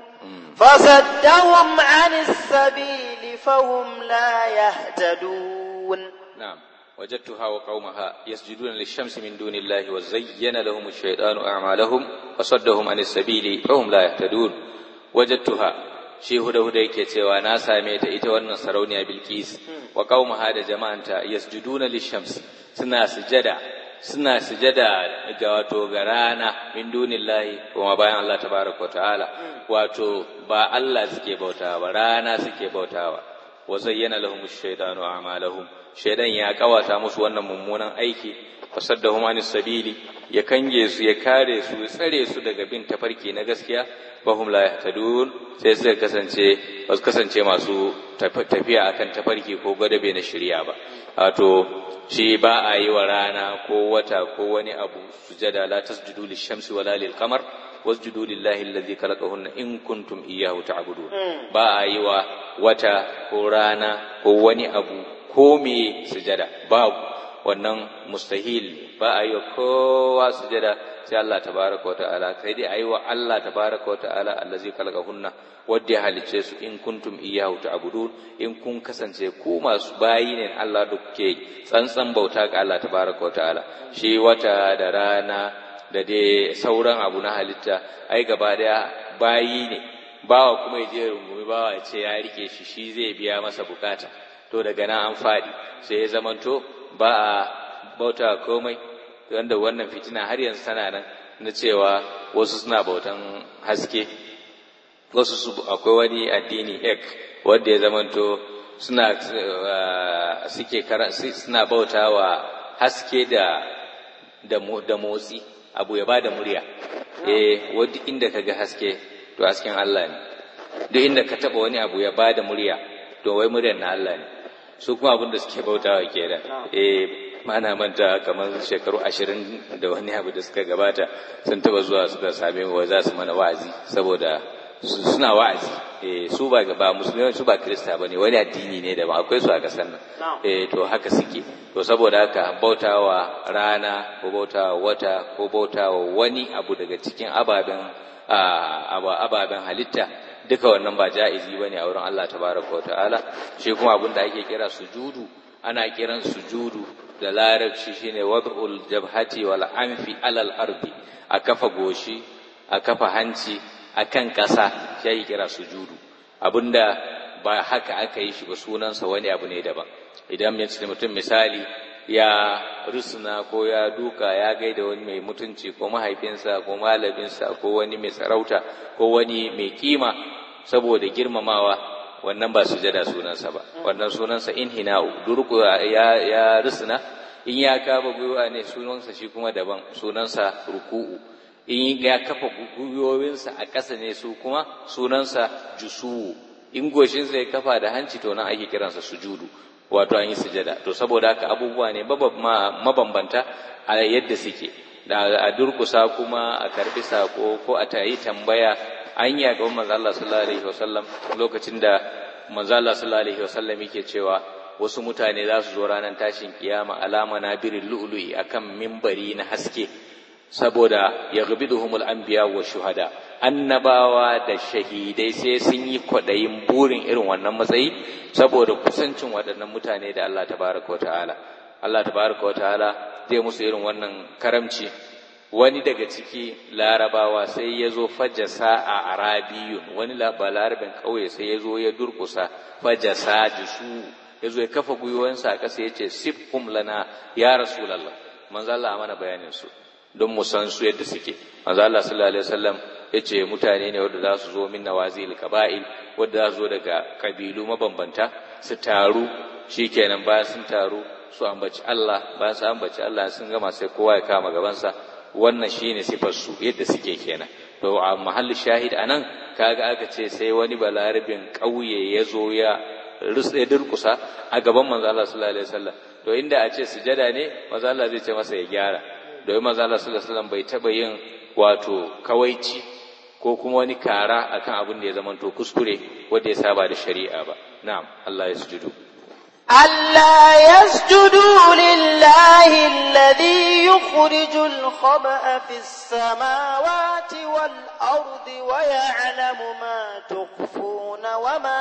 فصدهم عن السبيل فهم لا يهتدون نعم وجدتها وقومها يسجدون للشمس من دون الله وزين لهم الشيطان أعمالهم فصدهم عن السبيل فهم لا يهتدون وجدتها shi huda huda yake cewa na same ta ita wannan sarauniya bilkis wa qaumaha da jama'anta yasjuduna lishams suna sujada suna sujada ga wato ga rana min dunillahi kuma bayan Allah tabaraka wa ta'ala wato ba Allah suke bautawa ba rana suke bautawa wa zayyana lahum ash-shaytanu a'malahum shaydan ya kawata musu wannan mummunan aiki fasaddahum anis sabili ya kange su ya kare su ya tsare su daga bin tafarki na gaskiya fahum la yahtadun sai suka kasance ba su kasance masu tafiya akan tafarki ko gwadabe na shirya ba wato shi ba a yi wa rana ko wata ko wani abu sujada la tasjudu lishamsi wala lil qamar wasjudu lillahi alladhi khalaqahunna in kuntum iyyahu ta'budun ba a yi wa wata ko rana ko wani abu ko me sujada babu wannan mustahil ba a yi wa kowa sujada sai Allah tabaraka wata'ala kai dai ayi wa Allah tabaraka wata'ala allazi khalaqahunna wadda ya halicce su in kuntum iyyahu ta'budun in kun kasance ku masu bayi ne Allah da kuke tsantsan bauta ga Allah tabaraka wata'ala shi wata da rana da dai sauran abu na halitta ai gaba daya bayi ne bawa kuma ya je rungumi bawa ya ce ya rike shi shi zai biya masa bukata to daga nan an fadi sai ya zamanto ba a bauta komai wanda wannan fitina har yanzu tana nan na cewa wasu suna bautan haske wasu su akwai wani addini ek wanda ya zamanto suna suke suna bauta wa haske da da motsi abu ya bada murya eh wanda inda kaga haske to hasken Allah ne duk inda ka taba wani abu ya bada murya to wai muryar na Allah ne su kuma abin da suke bautawa kenan eh mana manta kamar shekaru ashirin da wani abu da suka gabata sun taba zuwa suka same mu za su mana wa'azi saboda suna wa'azi eh su ba ba musulmi su ba krista bane wani addini ne da ba akwai su a kasar nan eh to haka suke to saboda haka bautawa rana ko bautawa wata ko bautawa wani abu daga cikin ababen ababen halitta duka wannan ba ja'izi bane a wurin Allah tabaraka wa ta'ala shi kuma abin da ake kira sujudu ana kiran sujudu da larabci shine wad'ul jabhati wal anfi alal ardi a kafa goshi a kafa hanci akan ƙasa shi ake kira sujudu abinda ba haka aka yi shi ba sunansa wani abu ne daban idan mutum misali ya rusuna ko ya duka ya gaida wani mai mutunci ko mahaifinsa ko malaminsa ko wani mai sarauta ko wani mai kima saboda girmamawa wannan ba sujada sunansa ba wannan sunansa inhina'u durku ya ya rusuna in ya kaba gwiwa ne sunansa shi kuma daban sunansa ruku'u in ya kafa gwiwowinsa a ƙasa ne su kuma sunansa jusuwu in goshinsa ya kafa da hanci to nan ake kiransa sujudu wato an yi sujada to saboda haka abubuwa ne mabambanta a yadda suke da a durkusa kuma a karbi sako ko a tayi tambaya an yi ga manzo Allah sallallahu alaihi wasallam lokacin da manzo Allah sallallahu alaihi wasallam yake cewa wasu mutane za su zo ranar tashin kiyama alama na birin lu'lu'i akan mimbari na haske saboda ya gabiduhumul anbiya wa shuhada annabawa da shahidai sai sun yi kwaɗayin burin irin wannan matsayi saboda kusancin waɗannan mutane da Allah tabaraka wa ta'ala Allah tabaraka wa ta'ala zai musu irin wannan karamci wani daga ciki larabawa sai ya zo fajasa a arabiyun wani balarabin ƙauye sai ya zo ya durkusa fajasa jisu ya zo ya kafa gwiwansa a ƙasa ya ce sifhum lana ya rasulallah manzo Allah mana bayanin su don mu san su yadda suke manzo Allah sallallahu alaihi wasallam yace mutane ne wanda za su zo min nawazil qaba'il wanda za su zo daga kabilu mabambanta su taru shikenan bayan sun taru su ambaci Allah bayan su ambaci Allah sun gama sai kowa ya kama gabansa wannan shine sifar su yadda suke kenan to a mahalli shahid anan kaga aka ce sai wani balarabin ƙauye ya zo ya rutsa durkusa a gaban manzo Allah sallallahu alaihi wasallam to inda a ce sujada ne manzo Allah zai ce masa ya gyara domin manzo Allah sallallahu alaihi wasallam bai taba yin wato kawaici ko kuma wani kara akan abin da ya zamanto kuskure wanda ya saba da shari'a ba na'am Allah ya sujudu ألا يسجدوا لله الذي يخرج الخبأ في السماوات والأرض ويعلم ما تخفون وما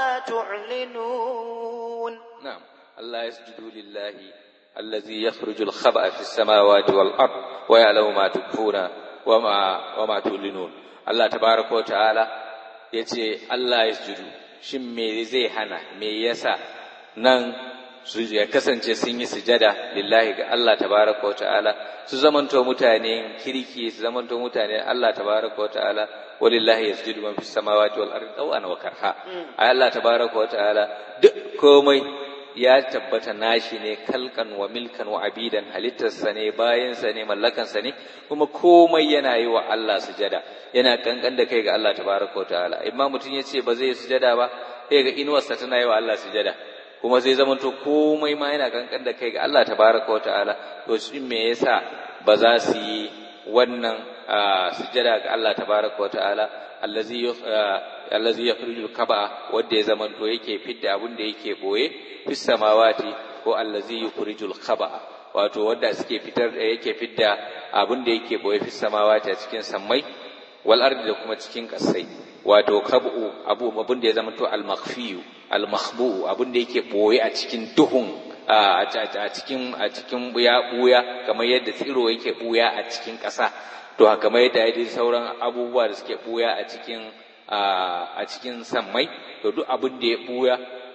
تعلنون نعم ألا يسجدوا لله الذي يخرج الخبأ في السماوات والأرض ويعلم ما تخفون وما وما تعلنون الله تبارك وتعالى yace Allah ya sujudu shin me zai hana me yasa nan su ya kasance sun yi sujada lillahi ga Allah tabaraka wa ta'ala su zamanto mutane kirki su zamanto mutane Allah tabaraka wa ta'ala walillahi yasjudu man fis samawati wal ardi tawan wa karha ay Allah tabaraka wa ta'ala duk komai ya tabbata nashi ne kalkan wa milkan wa abidan halittarsa ne bayansa ne mallakansa ne kuma komai yana yi wa Allah sujada yana kankan da kai ga Allah tabaraka wa ta'ala imma mutum ya ce ba zai sujada ba sai ga inuwarsa tana yi wa Allah sujada kuma zai zamanto komai ma yana kankan da kai ga Allah tabaraka wa ta'ala to shi me yasa ba za su yi wannan sujada ga Allah tabaraka wa ta'ala allazi allazi yakhrijul kaba wanda ya zamanto yake fidda abin da yake boye fis samawati ko allazi yukhrijul khaba wato wanda suke fitar da yake fidda abin da yake boye fis samawati a cikin sammai wal ardi da kuma cikin kasai wato kabu abu abin da ya zamanto al makhfiyu al makhbu abin da yake boye a cikin duhun a cikin a cikin buya buya kamar yadda tsiro yake buya a cikin ƙasa to kamar yadda ya sauran abubuwa da suke buya a cikin a cikin sammai to duk abin da ya buya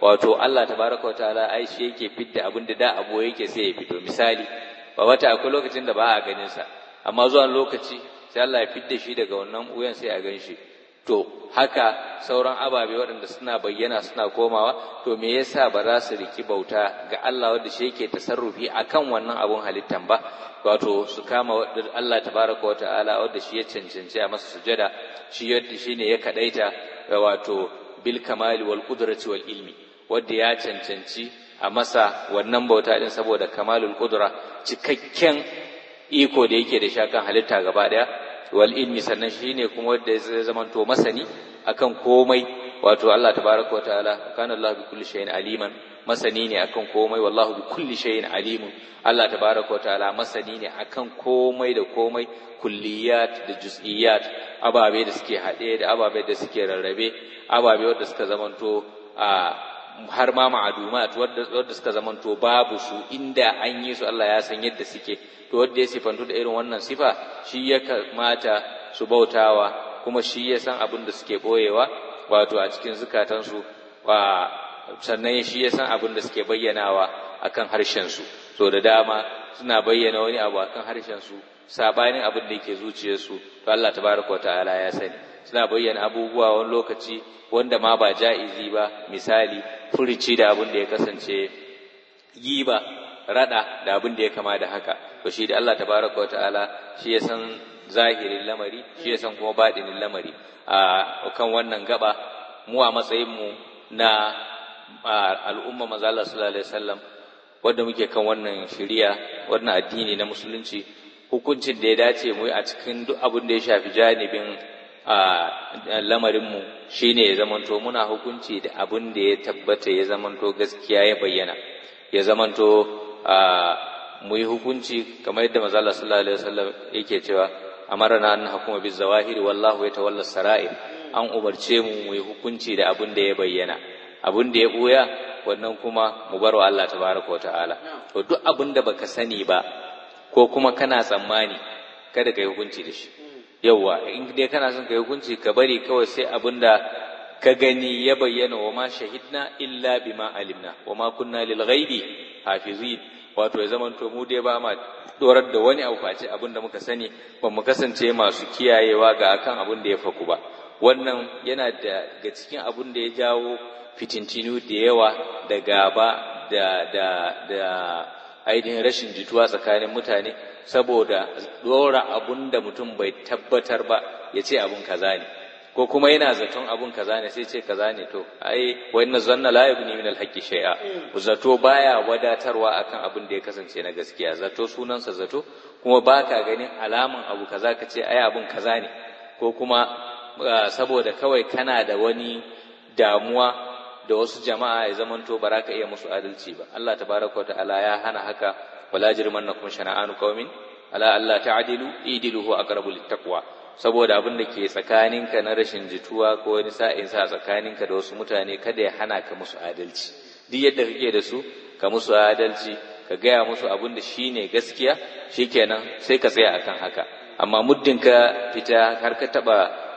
wato Allah tabaraka wa ta'ala ai shi yake fidda abin da da abu yake sai ya fito misali ba wata akwai lokacin da ba a ganin sa amma zuwa lokaci sai Allah ya fidda shi daga wannan wuyan sai a gan shi to haka sauran ababe waɗanda suna bayyana suna komawa to me yasa ba za su riki bauta ga Allah wanda shi yake tasarrufi akan wannan abun halittan ba wato su kama Allah tabaraka wa ta'ala wanda shi ya cancanci a masa sujada shi yadda shine ya kadaita wato bil kamali wal qudrati wal ilmi wanda ya cancanci a masa wannan bauta din saboda kamalul qudra cikakken iko da yake da shakan halitta gaba daya wal ilmi sannan shine kuma wanda ya zamanto masani akan komai wato Allah tabaraka wa ta'ala kana Allah bi kulli shay'in aliman masani ne akan komai wallahu bi kulli shay'in alimun Allah tabaraka wa ta'ala masani ne akan komai da komai kulliyat da juz'iyat ababe da suke haɗe da ababe da suke rarrabe ababe wanda suka zamanto a har ma ma'adumat wanda suka zamanto babu su inda an yi su Allah ya san yadda suke to wanda ya sifantu da irin wannan sifa shi ya kamata su bautawa kuma shi ya san abin da suke boyewa wato a cikin zukatansu wa sannan shi ya san abin da suke bayyanawa akan harshen su so da dama suna bayyana wani abu akan harshen su sabanin abin da yake zuciyarsu to Allah tabaraka ta'ala ya sani suna bayyana abubuwa wani lokaci wanda ma ba ja'izi ba misali furici da abin da ya kasance giba rada da abin da ya kama da haka to shi da Allah tabaraka ta'ala shi ya san zahirin lamari shi ya san kuma baɗinin lamari a kan wannan gaba mu a matsayin mu na al'umma manzo Allah sallallahu alaihi wasallam wanda muke kan wannan shari'a wannan addini na musulunci hukuncin da ya dace mu a cikin duk abin da ya shafi janibin lamarinmu shi ne ya zamanto muna hukunci da abin da ya tabbata ya zamanto gaskiya ya bayyana ya zamanto mu yi hukunci kamar yadda mazala sallallahu alaihi wasallam yake cewa amarna an hukuma biz zawahiri wallahu yatawalla sara'ir an umarce mu mu yi hukunci da abin da ya bayyana abin da ya boya wannan kuma mu bar wa Allah tabaraka wa ta'ala to duk abin da baka sani ba ko kuma kana tsammani kada ka yi hukunci da shi yauwa in dai kana son ka yi hukunci ka bari kawai sai abin da ka gani ya bayyana wa ma shahidna illa bima alimna wa ma kunna lil ghaibi hafizin wato ya zaman to mu dai ba ma dorar da wani abu face abin da muka sani ba mu kasance masu kiyayewa ga akan abin da ya faku ba wannan yana da ga cikin abin da ya jawo fitintinu da yawa da gaba da da da ainihin rashin jituwa tsakanin mutane saboda dora abun da mutum bai tabbatar ba ya ce abun kaza ne ko kuma yana zaton abun kaza ne sai ce kaza ne to ai wa inna zanna la yubni min al-haqqi shay'a zato baya wadatarwa akan abin da ya kasance na gaskiya zato sunansa zato kuma baka ganin alaman abu kaza ka ce ai abun kaza ne ko kuma saboda kawai kana da wani damuwa da wasu jama'a ya zamanto ba za ka iya musu adalci ba Allah tabaraka wa ta'ala ya hana haka wala jirmannakum shana'anu qaumin ala alla ta'dilu idilu huwa aqrabu littaqwa saboda abin da ke tsakaninka na rashin jituwa ko wani sa'in sa tsakaninka da wasu mutane kada ya hana ka musu adalci duk yadda kake da su ka musu adalci ka gaya musu abin da shine gaskiya shikenan sai ka tsaya akan haka amma muddin ka fita har ka taba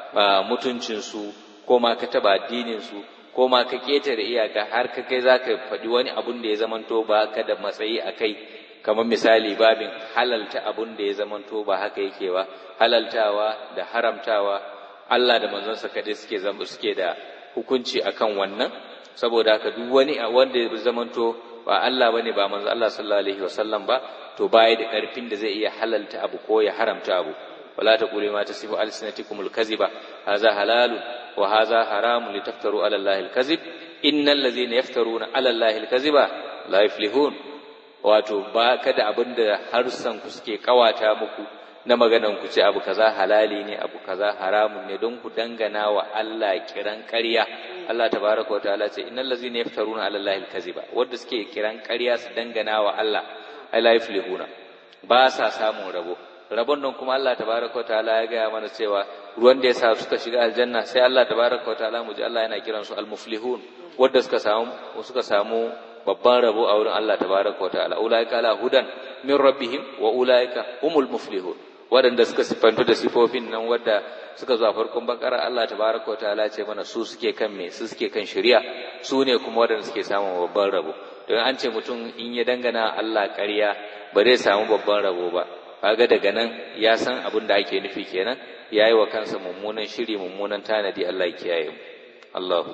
mutuncinsu ko ma ka taba addinin su ko ma ka ƙetare iyaka har ka kai za ka faɗi wani abun da ya zamanto ba ka da matsayi a kai kamar misali babin halalta abun da ya zamanto ba haka yake ba halaltawa da haramtawa Allah da manzonsa kaɗai suke suke da hukunci akan wannan saboda haka duk wani wanda ya zamanto ba Allah bane ba manzo Allah sallallahu alaihi wasallam ba to baya da ƙarfin da zai iya halalta abu ko ya haramta abu ولا تقولوا ما تصف ألسنتكم الكذب هذا حلال وهذا حرام لتفتروا على الله الكذب إن الذين يفترون على الله الكذب لا يفلحون wato ba kada abin da harsan ku suke kawata muku na maganan ku ce abu kaza halali ne abu kaza haramun ne don ku dangana wa Allah kiran ƙarya Allah tabaraka wa ta'ala ce innal ladzina yaftaruna ala allahi alkaziba wanda suke kiran ƙarya su dangana wa Allah ai la yuflihuna ba sa samun rabo rabon nan kuma Allah tabaraka wa ta'ala ya gaya mana cewa ruwan da ya sa suka shiga aljanna sai Allah tabaraka wa ta'ala mu ji Allah yana kiransu almuflihun wanda suka samu suka samu babban rabo a wurin Allah tabaraka wa ta'ala ulaika ala hudan min rabbihim wa ulaika humul muflihun waɗanda suka siffantu da sifofin nan wadda suka zo a farkon bakara Allah tabaraka wa ta'ala ce mana su suke kan me su suke kan shari'a su ne kuma waɗanda suke samun babban rabo don an ce mutum in ya dangana Allah ƙarya ba zai samu babban rabo ba kaga daga nan ya san abin da ake nufi kenan ya yi wa kansa mummunan shiri mummunan tanadi Allah ya kiyaye mu Allahu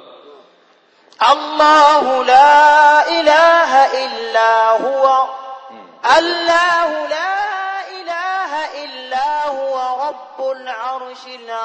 الله لا إله إلا هو الله لا إله إلا هو رب العرش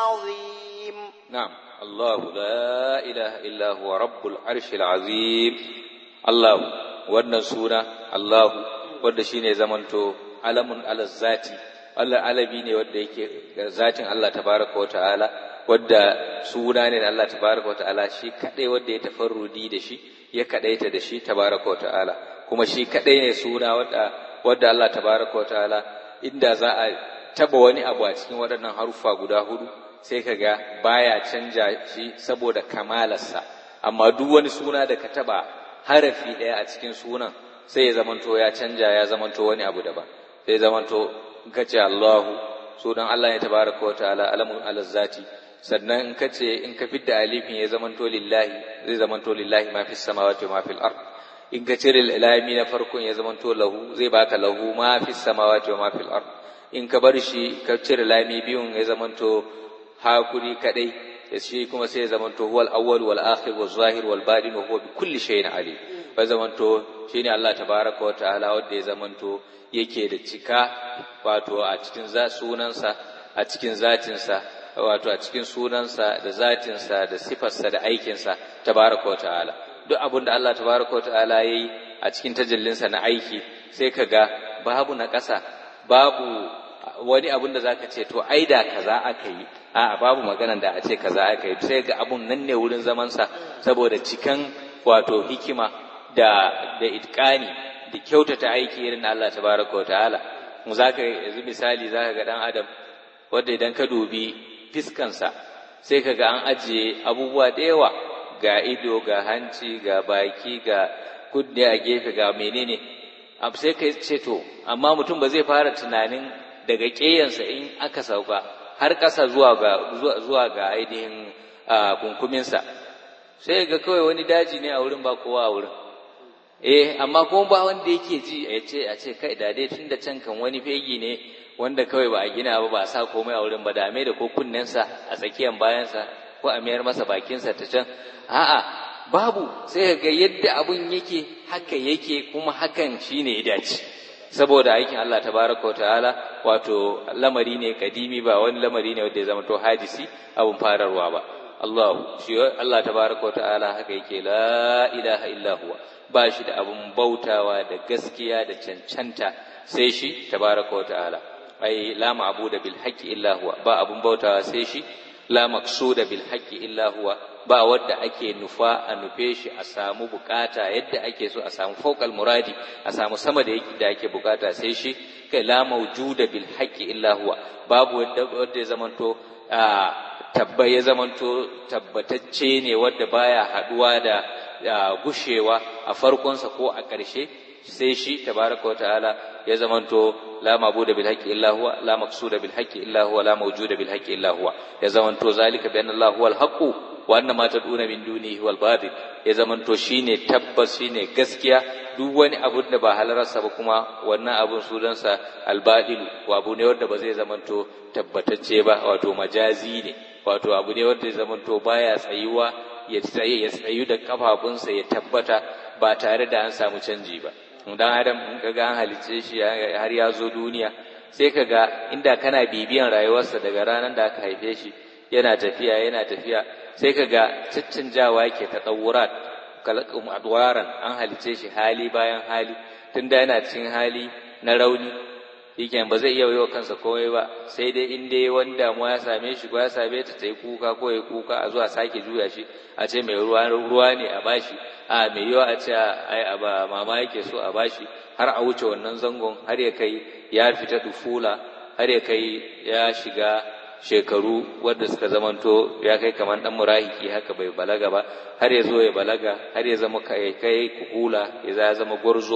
العظيم نعم الله لا إله إلا هو رب العرش العظيم الله wannan suna Allahu wanda shine zamanto alamun ala zati Allah alabi ne wanda yake zatin Allah tabaraka wa ta'ala wadda suna ne na Allah tabaraka wa ta'ala shi kadai wanda ya tafarrudi da shi ya kadaita da shi tabaraka wa ta'ala kuma shi kadai ne suna wadda wadda Allah tabaraka wa ta'ala inda za a taba wani abu a cikin waɗannan haruffa guda hudu sai ka ga baya canja shi saboda kamalarsa amma duk wani suna da ka taba harafi ɗaya a cikin sunan sai ya zamanto ya canja ya zamanto wani abu daban sai zamanto kace Allahu sunan Allah ne tabaraka wa ta'ala alamun alazzati sannan in kace in ka fidda alifin ya zamanto lillahi zai zamanto lillahi ma fis samawati wa ma fil ard in ka cire lami na farkon ya zamanto lahu zai baka lahu ma fis samawati wa ma fil ard in ka bar shi ka cire lami biyun ya zamanto hakuri kadai ya shi kuma sai ya zamanto huwal awwal wal akhir wal zahir wal batin wa huwa bi kulli shay'in alim ba zamanto shine Allah tabaraka wa ta'ala wanda ya zamanto yake da cika wato a cikin sunansa a cikin zatinsa wato a cikin sunansa da zatinsa da sifarsa da aikinsa tabaraka wa ta'ala duk abin da Allah tabaraka wa ta'ala yayi a cikin tajallinsa na aiki sai ka ga babu na ƙasa babu wani abun da zaka ce to ai da kaza aka yi a'a babu maganan da a ce kaza aka yi sai ga abun nan ne wurin zamansa saboda cikan wato hikima da da itqani da kyautata aiki irin na Allah tabaraka wa ta'ala mu zaka yanzu misali zaka ga dan adam wanda idan ka dubi fiskansa sai ka ga an ajiye abubuwa da yawa ga ido ga hanci ga baki ga kudde a gefe ga menene sai ka ce to amma mutum ba zai fara tunanin daga ƙeyansa in aka sauka har ƙasa zuwa ga zuwa ga ainihin kunkuminsa sai ga kawai wani daji ne a wurin ba kowa a wurin eh amma kuma ba wanda yake ji a ce a ce kai da dai tunda can kan wani fegi ne wanda kawai ba a gina ba ba a sa komai a wurin ba da da ko kunnensa a tsakiyar bayansa ko a mayar masa bakinsa ta can a'a babu sai ga yadda abun yake haka yake kuma hakan shine ya dace saboda aikin Allah tabaraka ta'ala wato lamari ne kadimi ba wani lamari ne wanda ya zama to hadisi abun fararwa ba Allah shi Allah tabaraka ta'ala haka yake la ilaha illa huwa ba shi da abun bautawa da gaskiya da cancanta sai shi tabaraka ta'ala ai la ma'budu bil haqqi illa huwa ba abun bautawa sai shi la maqsuda bil haqqi illa huwa ba wadda ake nufa a nufe shi a samu bukata yadda ake so a samu fawqal muradi a samu sama da yake da ake bukata sai shi kai la mawjuda bil haqqi illa huwa babu wadda wadda ya zamanto tabba ya zamanto tabbatacce ne wadda baya haduwa da gushewa a farkonsa ko a ƙarshe sai shi tabaraka wa ta'ala ya zamanto la mabuda bil haqqi illa huwa la maqsuda bil haqqi illa huwa la mawjuda bil haqqi illa huwa ya zamanto zalika bi anna Allah huwa al haqqu wa anna ma tad'una min dunihi huwa al batil ya zamanto shine tabbas shine gaskiya duk wani abu da ba halararsa ba kuma wannan abun sunansa al batil wa abu ne wanda ba zai zamanto tabbatacce ba wato majazi ne wato abu ne wanda zai zamanto baya tsayuwa ya tsaye ya tsayu da kafafunsa ya tabbata ba tare da an samu canji ba dan adam in kaga an halicce shi har ya zo duniya sai kaga inda kana bibiyan rayuwarsa daga ranar da aka haife shi yana tafiya yana tafiya sai kaga caccanjawa yake ta tsawurat kalakum adwaran an halicce shi hali bayan hali tunda yana cikin hali na rauni yake ba zai iya wa kansa komai ba sai dai in dai wani damuwa ya same shi ko ya same ta ta yi kuka ko ya kuka a zuwa sake juya shi a ce mai ruwa ruwa ne a bashi a mai yiwa a ce ai a ba mama yake so a bashi har a wuce wannan zangon har ya kai ya fita dufula har ya kai ya shiga shekaru wadda suka zamanto ya kai kamar dan murahiki haka bai balaga ba har ya zo ya balaga har ya zama kai kai kuhula ya zama gwarzo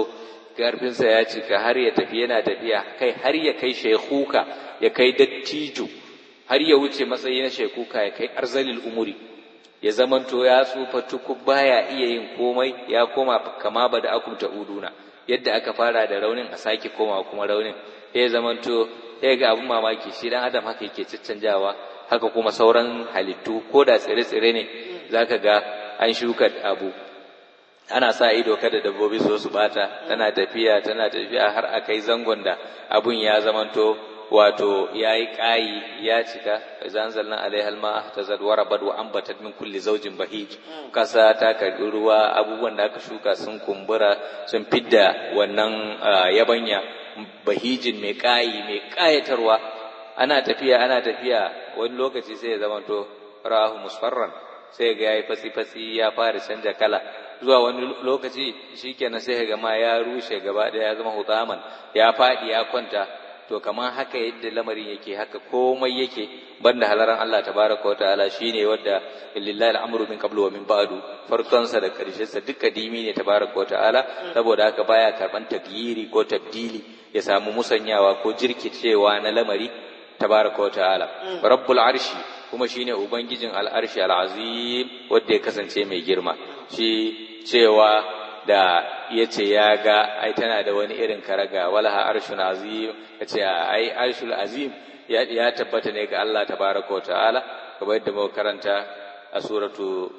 ƙarfinsa ya cika har ya tafi yana tafiya kai har ya kai shekuka ya kai dattijo har ya wuce matsayi na shekuka ya kai arzalil umuri ya zamanto ya tsufa tukub baya iya yin komai ya koma kama ba da akum uduna yadda aka fara da raunin a sake koma kuma raunin ya zamanto ya ga abin mamaki shi dan adam haka yake caccanjawa haka kuma sauran halittu ko da tsire-tsire ne zaka ga an shuka abu ana sa ido kada dabbobi su su bata tana tafiya tana tafiya har a kai zangon da abun ya zamanto wato ya yi ƙayi ya cika zanzalna alaihal ma ta zadwara bad wa ambatat min kulli zaujin bahij kasa ta karbi ruwa abubuwan da aka shuka sun kumbura sun fidda wannan yabanya bahijin mai ƙayi mai ƙayatarwa ana tafiya ana tafiya wani lokaci sai ya zamanto rahu musfarran sai ga yayi fasi fasi ya fara canja kala zuwa wani lokaci shikenan sai ga ma ya rushe gaba ɗaya ya zama hutaman ya faɗi ya kwanta to kamar haka yadda lamarin yake haka komai yake banda halaran Allah tabaraka wa ta'ala shine wanda lillahi al'amru min qablu wa min ba'du farkon sa da karshen sa duka dimi ne tabaraka wa ta'ala saboda haka baya karban tagyiri ko tabdili ya samu musanyawa ko jirkicewa na lamari tabaraka wa ta'ala rabbul arshi kuma shine ubangijin al'arshi al'azim wanda ya kasance mai girma shi cewa da ya ce ya ga ai tana da wani irin karaga walaha arshun azim ya ce ai arshul azim ya tabbata ne ga Allah tabaraka wa ta'ala kamar yadda muka karanta a suratu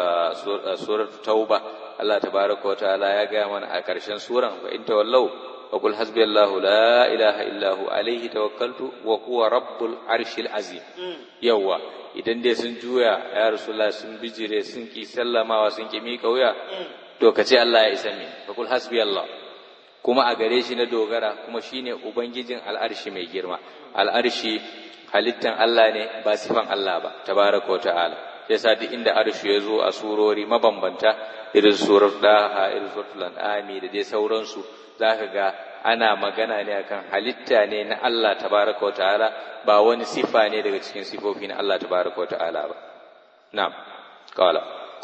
suratu tauba Allah tabaraka wa ta'ala ya ga mana a ƙarshen suran fa in tawallau wa qul hasbiyallahu la ilaha illa hu alayhi tawakkaltu wa huwa rabbul arshil azim yawa idan dai sun juya ya rasulullah sun bijire sun ki sallamawa sun ki mika wuya to ka ce Allah ya isa min fa kul hasbi Allah kuma a gare shi na dogara kuma shine ubangijin al'arshi mai girma al'arshi halittan Allah ne ba sifan Allah ba tabaraka wa ta'ala yasa duk inda arshi ya zo a surori mabambanta irin surar daha irin suratul an'ami da dai sauransu zaka ga ana magana ne akan halitta ne na Allah tabaraka wa ta'ala ba wani sifa ne daga cikin sifofi na Allah tabaraka wa ta'ala ba na'am qala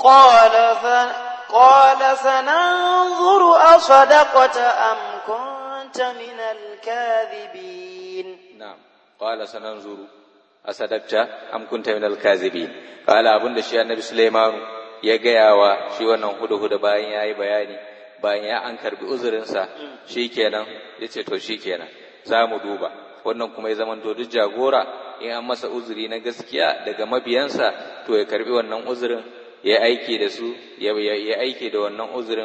qala قال سننظر أصدقت أم كنت من الكاذبين نعم قال سننظر أصدقت أم كنت من الكاذبين قال أبن الشيء النبي سليمان ya gaya wa shi wannan hudu-hudu bayan ya yi bayani bayan ya an karbi uzurinsa shi kenan ya ce to shi kenan za mu duba wannan kuma ya zama duk jagora in an masa uzuri na gaskiya daga mabiyansa to ya karbi wannan uzurin ya aiki da su ya aiki da wannan uzurin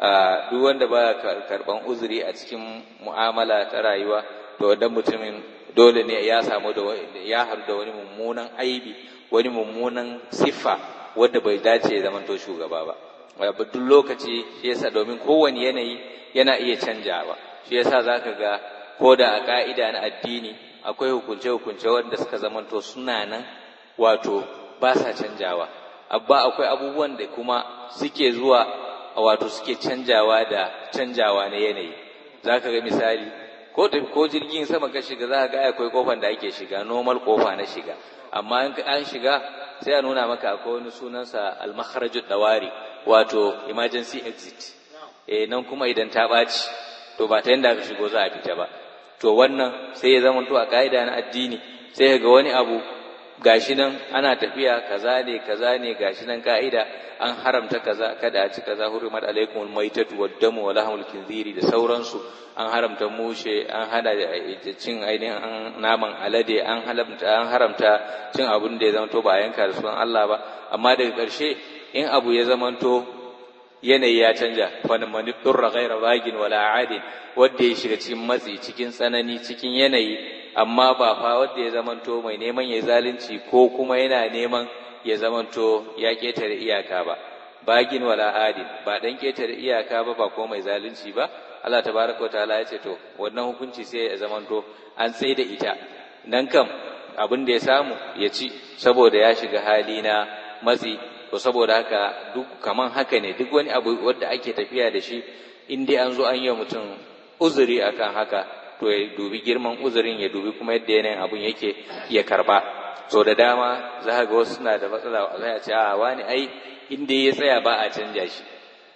duk wanda ba karban uzuri a cikin mu'amala ta rayuwa to wannan mutumin dole ne ya samu da ya haɗu da wani mummunan aibi wani mummunan siffa wanda bai dace ya zamanto shugaba ba duk lokaci shi yasa domin kowane yanayi yana iya canjawa shi yasa zaka ga ko da a ka'ida na addini akwai hukunce-hukunce wanda suka zamanto suna nan wato ba sa canjawa abba akwai abubuwan da kuma suke zuwa wato suke canjawa da canjawa na yanayi za ka ga misali ko ko jirgin sama ka shiga za ka ga akwai kofan da ake shiga normal kofa na shiga amma in an shiga sai a nuna maka akwai wani sunansa al-makharajud dawari wato emergency exit eh nan kuma idan ta ɓaci to ba ta yanda aka shigo za a fita ba to wannan sai ya zama to a ka'ida na addini sai ga wani abu gashi nan ana tafiya kaza ne kaza ne gashi nan ka'ida an haramta kaza kada a ci kaza hurimat alaikumul maitatu waddamu wa lahmul khinziri da sauransu an haramta mushe an hada cin ainihin naman alade an haramta an haramta cin abun da ya zama to ba yanka da sunan Allah ba amma daga ƙarshe in abu ya zama to yanayi ya canja fa man durra ghaira bagin wala adin wanda ya shiga cikin matsi cikin tsanani cikin yanayi amma ba fa wanda ya zamanto mai neman ya zalunci ko kuma yana neman ya zamanto ya ketare iyaka ba bagin wala adin ba dan ketare iyaka ba ba ko mai zalunci ba Allah tabaraka wataala ya ce to wannan hukunci sai ya zamanto an tsaye da ita nan kam abin da ya samu ya ci saboda ya shiga hali na matsi to saboda haka duk kaman haka ne duk wani abu wanda ake tafiya da shi in dai an zo an yi mutum uzuri akan haka to ya dubi girman uzurin ya dubi kuma yadda yanayin abun yake ya karba so da dama za ga wasu suna da matsala za a ce a wani ai inda ya tsaya ba a canja shi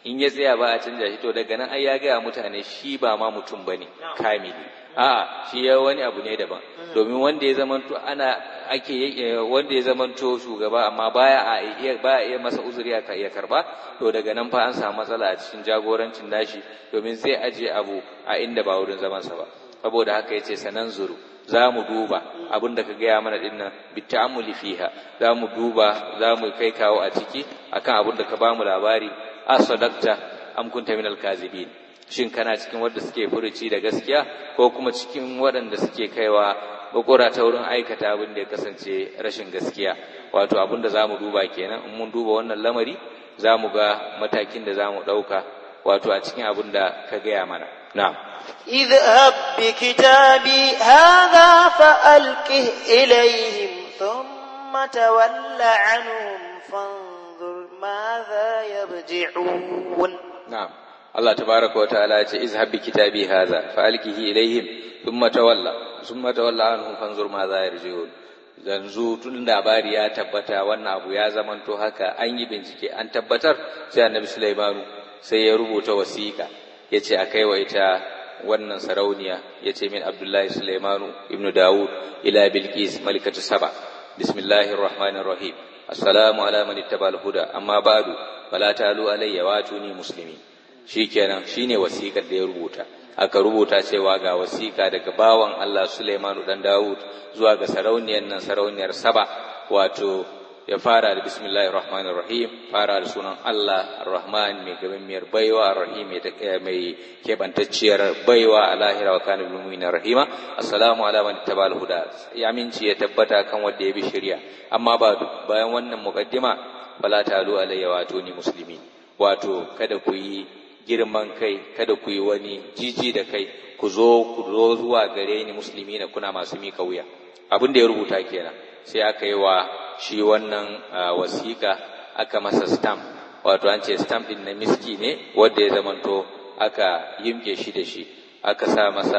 in ya tsaya ba a canja shi to daga nan ai ya gaya mutane shi ba ma mutum bane kamili a'a shi ya wani abu ne daban domin wanda ya zamanto ana ake wanda ya zamanto shugaba amma baya a iya baya iya masa uzuri aka iya karba to daga nan fa an samu matsala a cikin jagorancin nashi domin zai aje abu a inda ba wurin zaman sa ba saboda haka yace sanan zuru za mu duba abin da ka gaya mana din nan bitamuli fiha za mu duba za mu kai kawo a ciki akan abin da ka bamu labari asadakta am kunta minal kazibin shin kana cikin wanda suke furuci da gaskiya ko kuma cikin waɗanda suke kaiwa bakura ta wurin aikata abin da ya kasance rashin gaskiya wato abin da zamu duba kenan in mun duba wannan lamari zamu ga matakin da zamu ɗauka wato a cikin abin da ka gaya mana na'am اذهب بكتابي هذا فألقه إليهم ثم تول عنهم فانظر ماذا يرجعون نعم الله تبارك وتعالى اذهب بكتابي هذا فألقه إليهم ثم تولى ثم تولى عنهم فانظر ماذا يرجعون yanzu tun labari ya tabbata wannan abu ya zamanto haka an yi bincike an tabbatar sai annabi Sulaimanu sai ya rubuta wasiƙa ya ce a kai wa ita wannan sarauniya ya ce min Abdullahi Sulaimanu ibnu Dawud ila Bilqis malikatu Saba bismillahir rahmanir rahim assalamu ala man ittabal huda amma ba'du fala talu alayya wa tuni muslimi shikenan shine wasiƙar da ya rubuta aka rubuta cewa ga wasiƙa daga bawan Allah Sulaimanu dan Dawud zuwa ga sarauniyar nan sarauniyar Saba wato ya fara da bismillahir rahmanir rahim fara da sunan Allah ar-rahman mai gabammiyar baiwa ar-rahim mai kebantacciyar baiwa a lahira wa kana bil mu'minina rahima assalamu ala man tabal huda ya minci ya tabbata kan wanda ya bi shari'a amma ba bayan wannan muqaddima fala talu alayya wa tuni muslimin wato kada ku yi girman kai kada ku yi wani jiji da kai ku zo ku zo zuwa gare ni musulmi na kuna masu mika wuya abin da ya rubuta kenan sai aka yi wa shi wannan wasiƙa aka masa stamp wato an ce stamp din na miski ne wanda ya zamanto aka yimke shi da shi aka sa masa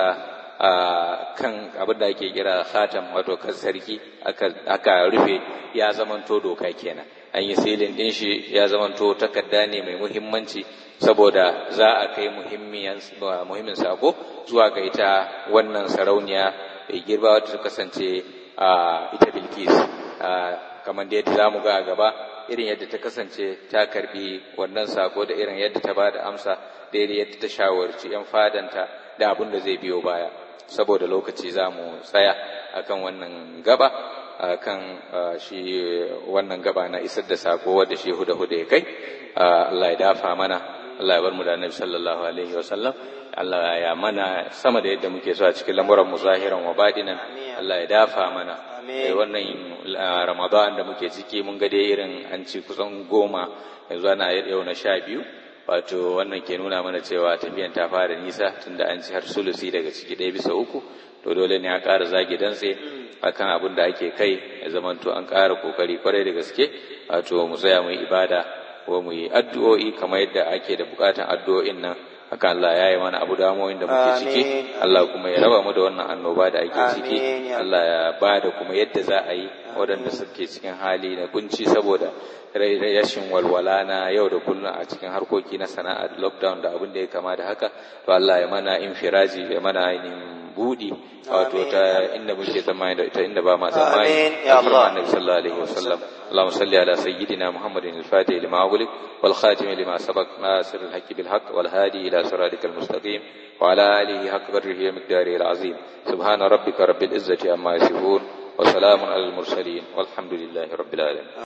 kan abin da ake kira khatam wato kan sarki aka rufe ya zamanto doka kenan an yi silin din shi ya zamanto takarda ne mai muhimmanci saboda za a kai muhimmin sako zuwa ga ita wannan sarauniya mai girba wadda ta kasance a ita bilkis kamar da yadda za mu ga a gaba irin yadda ta kasance ta karbi wannan sako da irin yadda ta ba da amsa da yadda ta shawarci 'yan fadanta da abin da zai biyo baya saboda lokaci za mu tsaya akan wannan gaba akan shi wannan gaba na isar da sako wadda shi huda huda ya kai Allah ya dafa mana Allah ya bar mu da Annabi sallallahu alaihi wa sallam Allah ya mana sama da yadda muke so a cikin lamuran mu zahiran wa batinan Allah ya dafa mana wannan Ramadan da muke ciki mun ga dai irin an ci kusan goma yanzu ana yau na sha biyu wato wannan ke nuna mana cewa tafiyan ta fara nisa tunda an ci har sulusi daga ciki ɗaya bisa uku to dole ne a ƙara zagi dantse akan abin da ake kai ya zamanto an ƙara kokari kwarai da gaske wato mu tsaya mu yi ibada ko mu yi addu'o'i kamar yadda ake da bukatan addu'o'in nan haka Allah ya yi mana abu damoyin da muke ciki Allah kuma ya raba mu da wannan annoba da ake ciki Allah ya ba da kuma yadda za a yi waɗanda suke cikin hali na kunci saboda rashin walwala na yau da kullum a cikin harkoki na sana'a lockdown da abin da ya kama da haka to Allah ya mana infiraji ya mana ainihin budi wato ta inda muke tsammani da ita inda ba ma tsammani ya Allah annabi sallallahu alaihi wasallam اللهم صل على سيدنا محمد الفاتح لما أغلق والخاتم لما سبق ناصر الحق بالحق والهادي إلى صراطك المستقيم وعلى آله حق قدره ومقداره العظيم سبحان ربك رب العزة عما يصفون وسلام على المرسلين والحمد لله رب العالمين